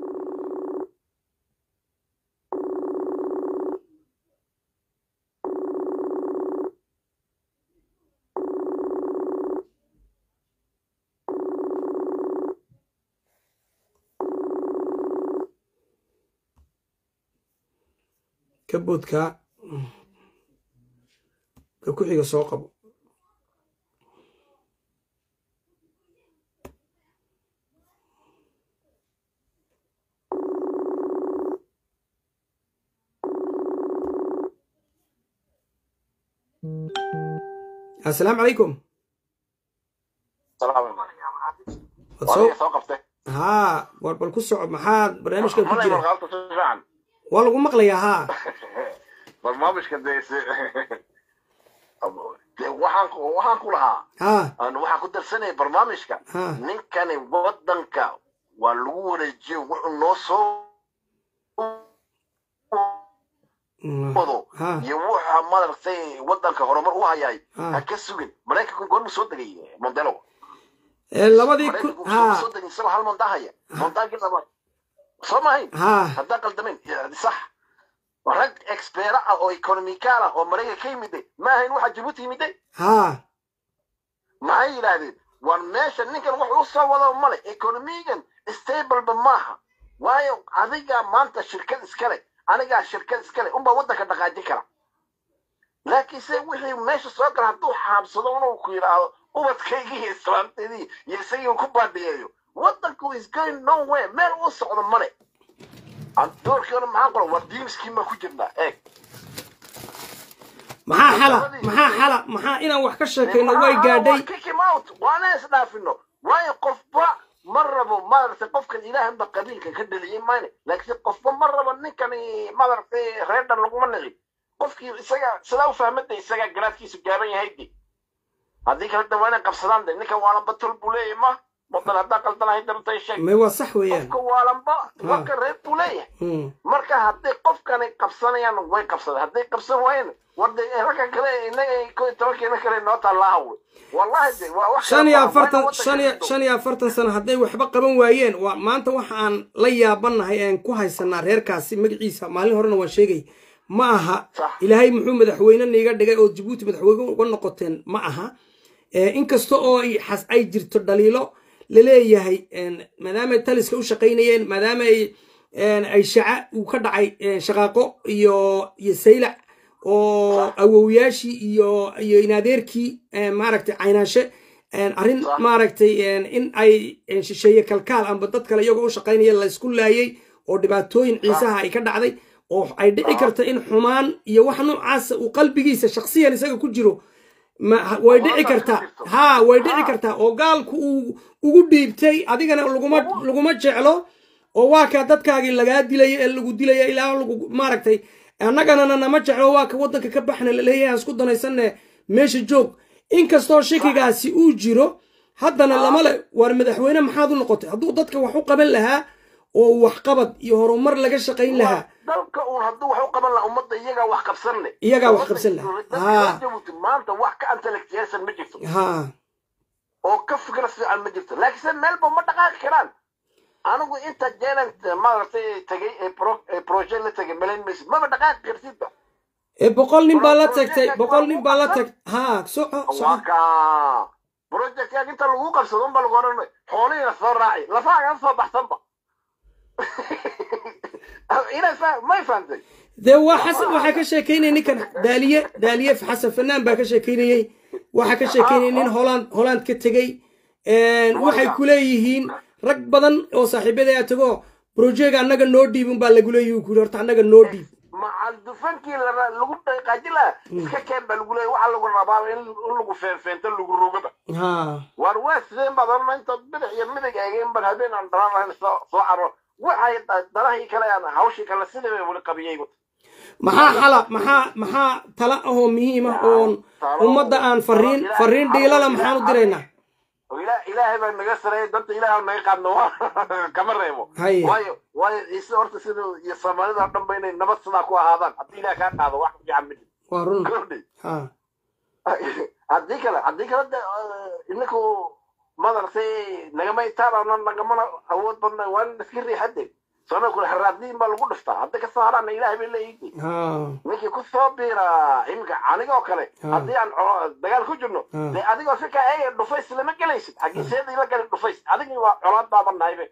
ka boodkaa ka ku xiga soo qabo assalaamu calaykum haa war bal ku soco maxaad barnaamijkan ku jira waa lagu maqlayaa haa barnaamijka de waxaan waxaan ku lahaa haa waxaan ku darsanaya barnaamijka Ha. ninkani wadanka waa lagu wareejiyo wuxuu noo soo wado Ha. iyo wuxa madaragtay wadanka horumar u hayay Ha. ha ka sugin maraykanku goormu soo degay mondelo Ee, labadii ku maraykanku haa soo degay isagoo hal monda haya mondagii labaad soo mahayn haa haddaan qaldamayn sax rag expeera ah oo economikaal ah oo maraykan ka yimiday ma ahayn waxa jabuuti yimiday haa maxay yidhaahdeen war meesha ninkan wax u soo wado male economigan stableba maaha waayo adigaa maanta shirkad iskale anigaa shirkad iskale unbaa waddanka dhaqaajin kara laakiinse wixii meesha soo gala hadduu xaabsado inuu ku yidhaahdo ubadkaygii iyo islaamteedii iyo isagii ku baadhiyeeyo waddanku is going nowhere meel u socdo male doorkeena maxaan qoran war diimiskiin baa ku jirnaa eeg maxaa xala maxaa xala maxaa inaan wax ka sheekayno way gaadhay kickim out waana isdhaafino waayo qofba ma rabo maaragtay qofkan ilaahanba qabiilka ka dheliyey mayne laakiin qofba ma rabo ninkani maaragtay reerdhan laguma nici qofkii isaga sidaa u fahmada isagaa garaadkiisu gaaban yahay de haddii kale de waa inay qabsadaan de ninkan waalanba tol buu leeyahay ma wadan haddaa qaldanahay dartay sheeg may waa sax weeyaan qofka waalanba warka reer buu leeyahay Hmm. marka hadday qofkani qabsanayaan way qabsadeen hadday qabsan waayeen warde ragga kale inaga ko iyo tobankeena kale noo taallaaha wey wallahi de waa wax shan iyo kale maaha. afartan Waa waddanka shan iyo jirto. shan iyo afartan sano hadday waxba qaban waayeen waa maanta waxa aan la yaabanahay aan ku haysanaa reerkaasi magaciisa maalin horena waan sheegay ma aha Sax. ilaahay muxuu madaxweyne niiga dhigay oo jabuuti madaxweyne uga noqoteen ma aha Eh, inkasta oo ay xas- ay jirto dhaliilo laleeyahay en, maadaama ay taliska u shaqaynayeen maadaama ay en, ay shaca uu ka dhacay eh, shaqaaqo iyo iyo saylac oo awowyaashii iyo iyo inadeerkii eh, maaragtay caynaashe en, arrin Sax. maaragtay en, in ay en, shisheeye kalkaal amba dad kale iyagoo u shaqaynaya laysku laayay oo dhibaatooyin ciisaha ay ka dhacday oo ay dhici karta in xumaan iyo wax noocaasa uu qalbigiisa shaksiyan isaga ku jiro ma way dhici Xumaantaas kartaa ku jirto. haa way dhici Haa. kartaa oo gaalku uu ugu dhiibtay adigana laguma laguma jeclo oo waa ka dadkaagii lagaa dilaya ee lagu dilaya ilaa lagu maaragtay annagana nama jeclo waa ka waddanka ka baxna laleeyahay aan isku danaysanne meesha joog inkastoo shakigaasi uu jiro haddana lama le waar madaxweyne maxaad u noqotay hadduu dadka wax u qaban lahaa oo waxqabad iyo horumar laga shaqayn lahaa dalka uun hadduu wax u qaban lahaa ummadda iyagaa wax qabsan leh Iyagaa wax qabsan leh. Dadka Haa. reer Jabuuti maanta wax ka intellectualsan ma jirto haa oo ka fikra fiican ma jirto laakiinse meelba ma dhaqaaqi karaan anigu inta jeelan maaragtay tagay ee pro- ee projet la tagay malayn maysid maba dhaqaaqi kartidba ee boqol nin baa la tagtay boqol nin baa la tag haa soco waa soco ka projectyaag inta lagu qabsado unba lagu odhan xoolihiina soo raaci lafaagan soo baxsanba inay fa may fahamtay dee waa xasan waxaa ka sheekeynaya ninkan daaliye daaliye xasan fanaan baa ka sheekeynayey waxaa ka sheekeynaya nin holand holand ka tegey waxay ku leeyihiin rag badan oo saaxiibada tago projega annaga noo dhiib unbaa lagu leeyihi ku horta annaga noo dhiib macal dufankii la- lagu dhaqaaji lahaa iska keen baa lagu leeyahy waxaa lagu rabaa in in lagu feenfeento lagu rogaba haa waar waa sideen baad odhana intaad bidix iyo midig eegeen baan habeen aan dhalan lahayn soo soo caro waxay danahii kale aan hawshii kale sidii bay weli qabiyey maxaa xala maxaa maxaa tala ahoo muhiim ah oon ummadda aan fariin fariin dhiilala maxaan u diraynaa ilaahay baa naga sareeyay danta ilaahay naga qaadno kama reebo Haye. waayo waayo ciise horta siduu iyo soomaalida oo dhan ba inay nabad sidaa ku ahaadaan haddii ilaah kaa qaado wax fiican midi waa run kordhi ha haddii kale haddii kale de ininku madartay nagama itaabana nagamana awood badna waa in iska riixade soona kule haraadiin baa lagu dhiftaa hadda ka saaraana ilaahay bay leeyihiin ha ninkii ku soo biira iminka aniga oo kale Ah. haddii aan colo- dagaal ku jirno Ah. dee adigoo si kaa eega dhufays lama gelaysid xagiiseeda ila gali dhufays adigii waa colaad baaban nahaybe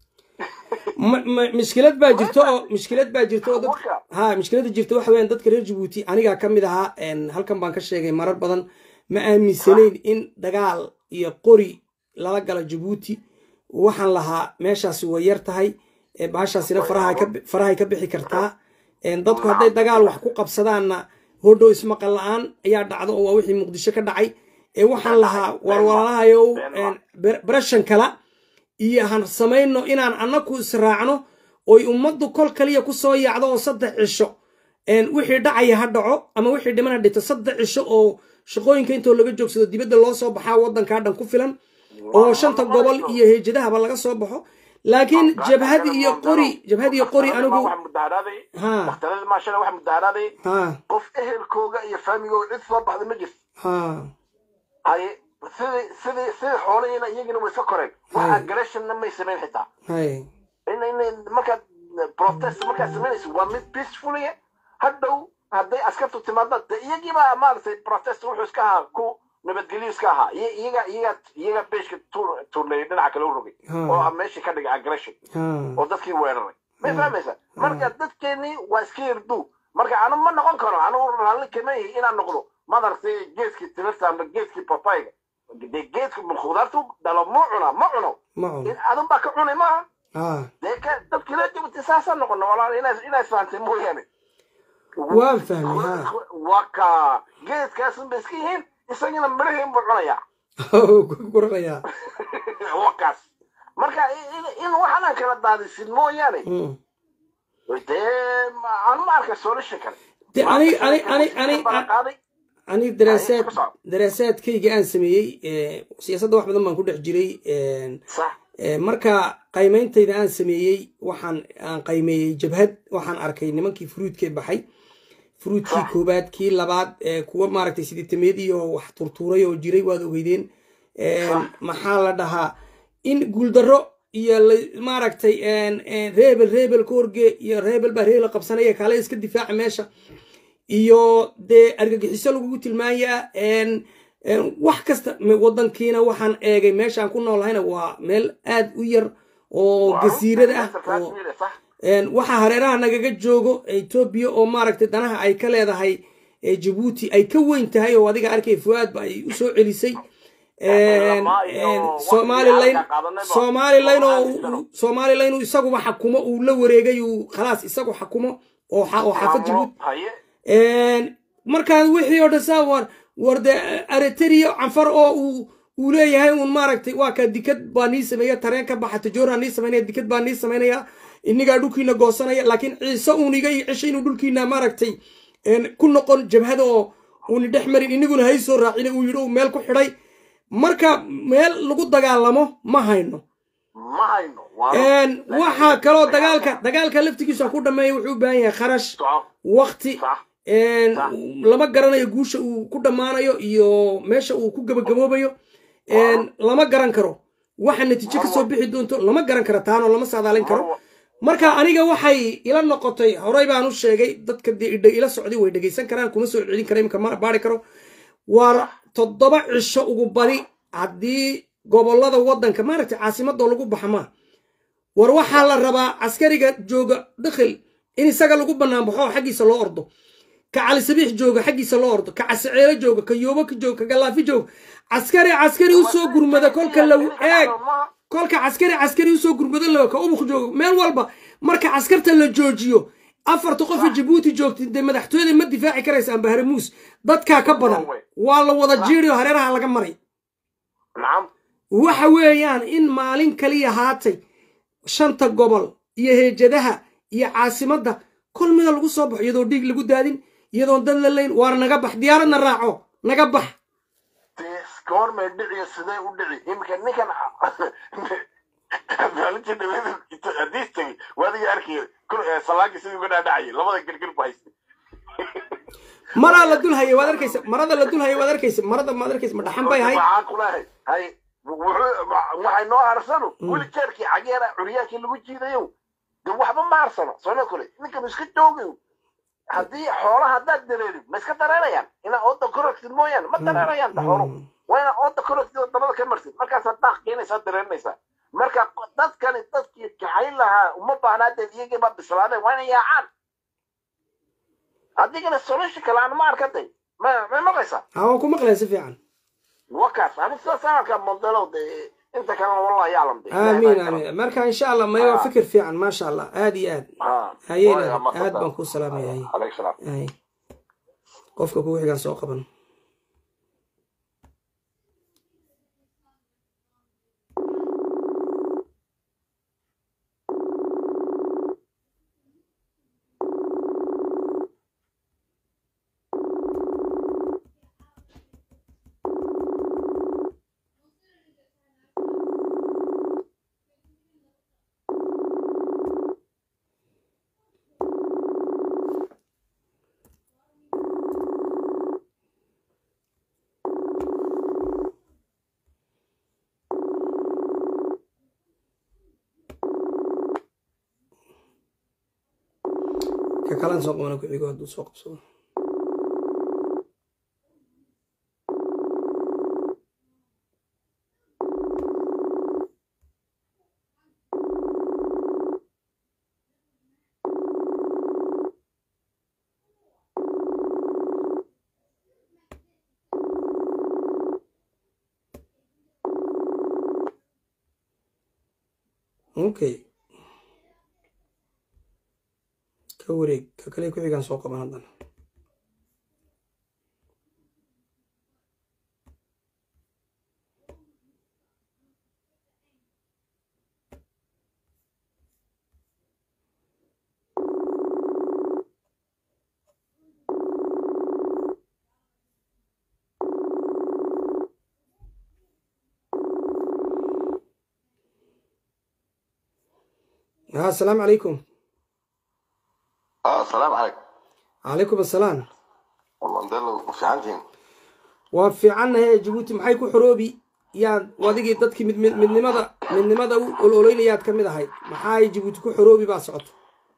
ma- ma- mushkilad baa jirto oo mushkilad baa jirto oo dad Marka. ha mushkilada jirta waxa weeyaan dadka reer jabuuti anigaa ka mid ahaa een, halkan baan ka sheegay marar badan ma aaminsanayn in dagaal iyo qori lala galo jabuuti waxaan lahaa meeshaasi way yar tahay ee bahashaasina faraha ka bi- farahay ka bixi kartaa een, dadku hadday dagaal wax ku qabsadaanna hodhow ismaqal la-aan ayaa dhacdo oo waa wixii muqdisho ka dhacay ee waxaan lahaa warwalaalahayow een, ber- barashan kala iyo han samayno inaan annaku israacno oy ummaddu kol kaliya ku soo yaacdo oo saddex cisho een, wixii dhacaya ha dhaco ama wixii dhimana dhito saddex cisho oo shaqooyinka intoo laga joogsado dibadda loo soo baxaa waddankaa dhan ku filan oo shanta gobol iyo heejadahaba laga soo baxo laakiin jabhad iyo qori jabhad iyo qori anigu waxa mudaharaaday ha daktaradii maashale waxa mudaharaaday ha qof ehelkooga iyo faamigooga cid soo baxda ma jirto ha haye sidii sidii sidii xoolihiina iyagina way iska koreen wax aggressionna may samayn xitaa hay in in markaad protest markaad samaynayso waa mid peacefully hadhow hadday askartu timaado de iyagiiba maaragtay protest wuxuu iska ahaa ku nabadgelyo iska ahaa Iy- iyaga iyaga iyaga beeshka tuur- tuurneeyay dhinaca kale u rogay Hmm. oo ah meeshii ka dhigay aggression ha oo dadkii weeraray may fahmaysa marka dadkeenii waa iska yardu marka anu ma noqon karo anugu raalli kama ihi inaan noqdo madartay geedkii timirta ama geedkii papayga dee geedka khudaartu dhalo mu cuna ma cuno ma cuno in adun baa ka cunay maaha ha dee ka dadkii la jabtay saasaan noqono walaal inaa inaa fahamtay mooyaane waan fahmay ha waa ka geedkaasun bay iska yihiin isagina midhahiin buu cunayaa ku guranayaa wakaas marka i- i- in waxaan kala daadisin mooyaane Mm. dee ma- aan ma arka solution kale De ani- ani- ani- ani- qaaday ani daraasaad ku soco. daraasaadkayga aan sameeyey ee, siyaasadda wax badan baan ku dhex jiray een, sax ee, marka qaymeyntayda aan sameeyey waxaan aan qaymeeyey jabhad waxaan arkay nimankii furuudkee baxay furuudkii Sax. koobaad kii labaad ee, kuwa maaragtay sideetameedii oo wax turtuuray oo jiray waad ogeydeen Een, Sax. maxaa la dhahaa in guuldarro iyo la- maaragtay een, een, reebel reebel ka horgee iyo reebel baa reebel qabsanaya kaale iska difaaca meesha iyo dee argagixiso lagugu tilmaamayaa een, een, wax kasta me- wadankiina waxaan eegay meeshaan ku noolahayna waa meel aad u yar oo gasiirada ah oo sax een, waxaa hareeraha nagaga joogo etoobiya oo maaragtay danaha ay ka leedahay ee jabuuti ay ka weyn tahay oo adiga arkay fuaadba ay u soo celisay Een, een, somalilan somalilan oo uu- somalilan uu isaguba xakumo uu la wareegay uu khalaas isagu xakumo oo xa- oo xaafad jabuuti haye Een, markaan wixii oo dhan saa war war de areteriya canfar oo uu uu leeyahay uun maaragtay waa kaa dikad baa nii sameeya tareen ka baxa tajooraan nii samaynaya dikad baa nii samaynaya inigaa dhulkiina goosanaya laakiin ciise uun iga ceshay inuu dhulkiina maaragtay een, ku noqon jabhada oo uuni dhex marin iniguna hay soo raacina uu yidhi uu meel ku xidhay marka meel lagu dagaalamo ma hayno ma hayno waa Een, waxaa kaloo dagaalka dagaalka laftigiisa ku dhameeya wuxuu u baahan yahay kharash soco waqti sax een, lama garanayo guusha uu ku dhammaanayo iyo meesha uu ku gabagaboobayo een, lama garan karo waxa natiijo kasoo bixi doonto lama garan karo taanoo lama saadaalin karo marka aniga waxay ila noqotay horey baan u sheegay dadka dee idha ila socday way dhegaysan karaan kuma soo celin kara imika mana baari karo waa toddoba cisho ugu badi haddii gobolada waddanka maaragtay caasimadoo lagu baxa maa war waxaa la rabaa askariga jooga dakhil in isaga lagu bannaan baxo oo xaggiisa loo ordo ka cali sabiix jooga xaggiisa loo ordo ka casaceelo jooga ka yoobo ka jooga ka galaafi jooga caskari caskari usoo gurmada kolka law eeg kolka caskari caskari usoo gurmado lawa ka ubuk jooga meel walba marka caskarta la joojiyo afarta qofa jabuuti joogta dee madaxtooyada ma difaaci karaysaan bahramuus dadkaa ka badan waa la wada jiiri oo hareeraha laga maray nacam waxa weeyaan in maalin kaliya haatay shanta gobol iyo heejadaha iyo caasimadda kol mida lagu soo baxo iyadoo dhiig lagu daadin iyadoon dad la layn waar naga bax diyaaradna raaco naga bax goormay dhiciyo sidee u dhici iminka ninkan maalintii dhaweed hadiis tegey waadiga arkay salaagii sidii uga dhaadhacayay labada gelgel bu haystay maraa la dul hayay waad arkaysa marada la dul hayay waad arkaysa marada maad arkaysa ma dhaxan bay ahayd waxaan kulahay hay waxay noo harsano weli jeerkii cageera curyaankii lagu jiidayo de waxba ma harsano soona kule ninkan iska joogayo haddii xoolaha haddaad dareerin ma iska dareerayaan inaa ooda korogtid mooyaane ma dareerayaan da xoolo waa inaa ooda korogtid oo dabada ka martid markaasaad daaq keenaysaa dareerinaysaa marka dadkani dadkii kaxayn lahaa uma baahnaadeen iyagii baa bislaadeen waa inay yaacaan adigana solution kale aan ma arkaday ma ma maqlaysaa haa waan ku maqlaya si fiican wakaas ani sidaas aan arkaa modelow de inta kalena wallah yaclam de aamiin aamiin marka insha allah maya waa fikir fiican maasha allah aad iyo aad hayeen aad baan kuu salaamaya hay alaykum salaam hay qofka kugu xigaan soo qaban ka kalan soo qabana ku xigo hadduu soo qabsado okay ka wareeg ka kale ku xigaan soo qaban haddana ها السلام عليكم اه السلام عليكم calaykum assalaam mandelo fiicantiin waa fiicannahe jabuuti maxay ku xoroobi yaad adigii dadkii mid mid- midnimada midnimada u ololeynayaad ka mid ahayd maxaay jabuuti ku xoroobi baa socoto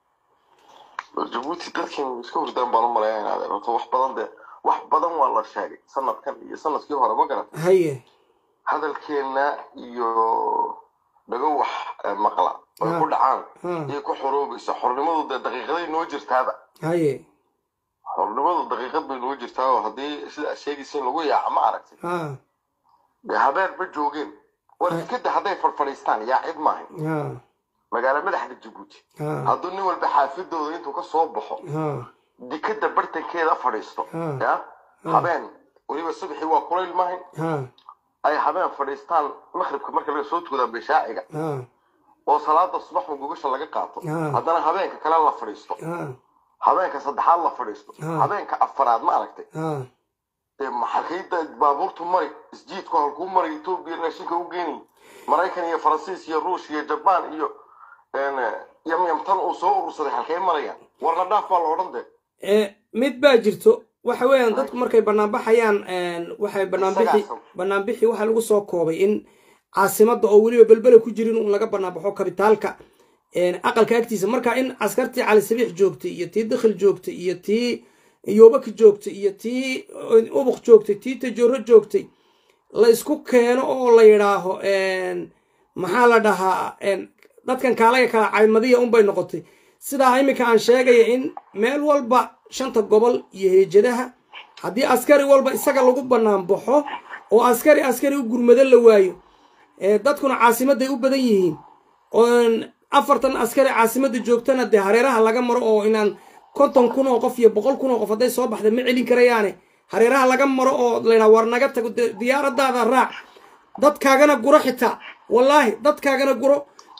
jabuuti dadkan iska hurdaan baan u malayaa inaad horta wax badan de wax badan waa la sheegay sanadkan iyo sanadkii hore ma garan haye hadalkeena iyo dhago wax eh, maqla ay ku dhacaan ha iyo ku xoroobaysa xornimadu dee daqiiqaday noo jirtaaba haye xornimadu daqiiqad bay noo jirtaa oo haddii sida aad sheegaysa in lagu yaaca ma aragtay ha dee habeen ma joogeen war Ha. iskada hadday farfadhiistaan yaa cid maahay ha magaalo madaxda jabuuti ha hadduu nin walba xaafidooda intuu ka soo baxo ha dikada bartankeeda fadhiisto Ha. ya habeen weliba subaxii waa kulayl maahay ha ay habeen fadhiistaan maqribka marka laga soo tukadaan bishaaciga ha oo salaada subax gogasha laga qaato Ha. haddana habeenka kale la fadhiisto ha habeenka saddexaad la fadhiisto Ha. habeenka afaraad ma aragtay ha dee maxalkayda baabuurtu mari isjiidku halkuu mari etoobiya raashinka u geynay maraykan iyo faransiis iyo ruush iyo jabaan iyo een, yamyamtan uu soo urursaday halkay marayaan warna dhaaf baa la odhan dee ee mid baa jirto waxa weeyaan dadku markay banaanbaxayaan waxay banaanbixi Isagaas. banaanbixi waxaa lagu soo koobay in caasimadda oo weliba belbele ku jirin un laga banaanbaxo kabitaalka aqalka agtiisa marka in askartii cali sabiix joogtay iyo tii dakhil joogtay iyo tii yoobaki joogtay iyo tii ubuq joogtay tii tajooro joogtay la isku keeno oo la yidhaaho maxaa la dhahaa dadkan kaalaga kala caymadiya unbay noqotay sidaa iminka aan sheegaya in meel walba shanta gobol iyo heejadaha haddii askari walba isaga lagu bannaan baxo oo askari askari u gurmado la waayo dadkuna caasimadday u badan yihiin afartan askari caasimadda joogtana dee hareeraha laga maro oo inaan konton kun oo qof iyo boqol kun oo qof hadday soo baxda ma celin karayaane hareeraha laga maro oo laydhaa war naga tago diyaaradaada raac dadkaagana guro xitaa wallaahi dadkaagana guro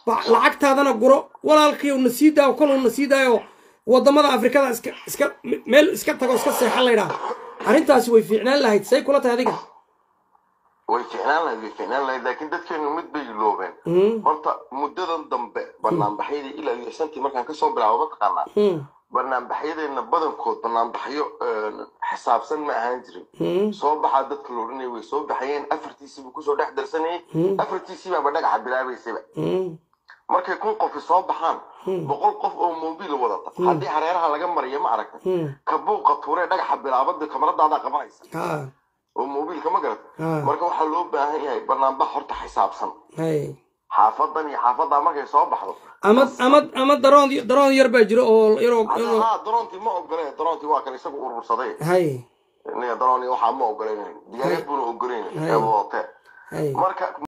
ba- lacagtaadana guro walaalkiiw na sii daayo koluu na sii daayo wadamada afrikada iska iska meel iska tago iska seexan laydhaa arrintaasi way fiicnaan lahayd say kula tahay adiga way ficnaan lahayd way ficnaan lahayd laakiin dadkeenu mid bay iloobeen Mm, horta muddadan dambe banaanbaxyadii ilaa iyo shantii markaan kasoo bilaabo mataqaanaa mm, banaanbaxyadeenna badankood banaanbaxyo een, xisaabsan ma ahaan jirin mm, soo baxaa dadka la odhanaya way soo baxayeen afartiisiibuu kusoo dhex darsanayay Mm. afartiisiibaaba dhagaxa bilaabaysaba mm, markay kun qofi soo baxaan boqol qof oo mobil wadata haddii hareeraha laga mariyo ma aragta mm. ka buuqa tuuree dhagaxa bilaabada kamaradaada qabanaysa ha oo mobilka ma garata ha marka waxaa loo baahan yahay banaanbax horta xisaabsan hay xaafadan iyo xaafadaa markay soo baxdo ama ama ama daroon daroon yar baa jiro oo yaroo yaroo ha daroontii ma ogole daroontii waa kan isagu urursaday hay daroon waxaa ma ogoleyn diyaarad buuna ogoleyn Hay. ee wadate hay marka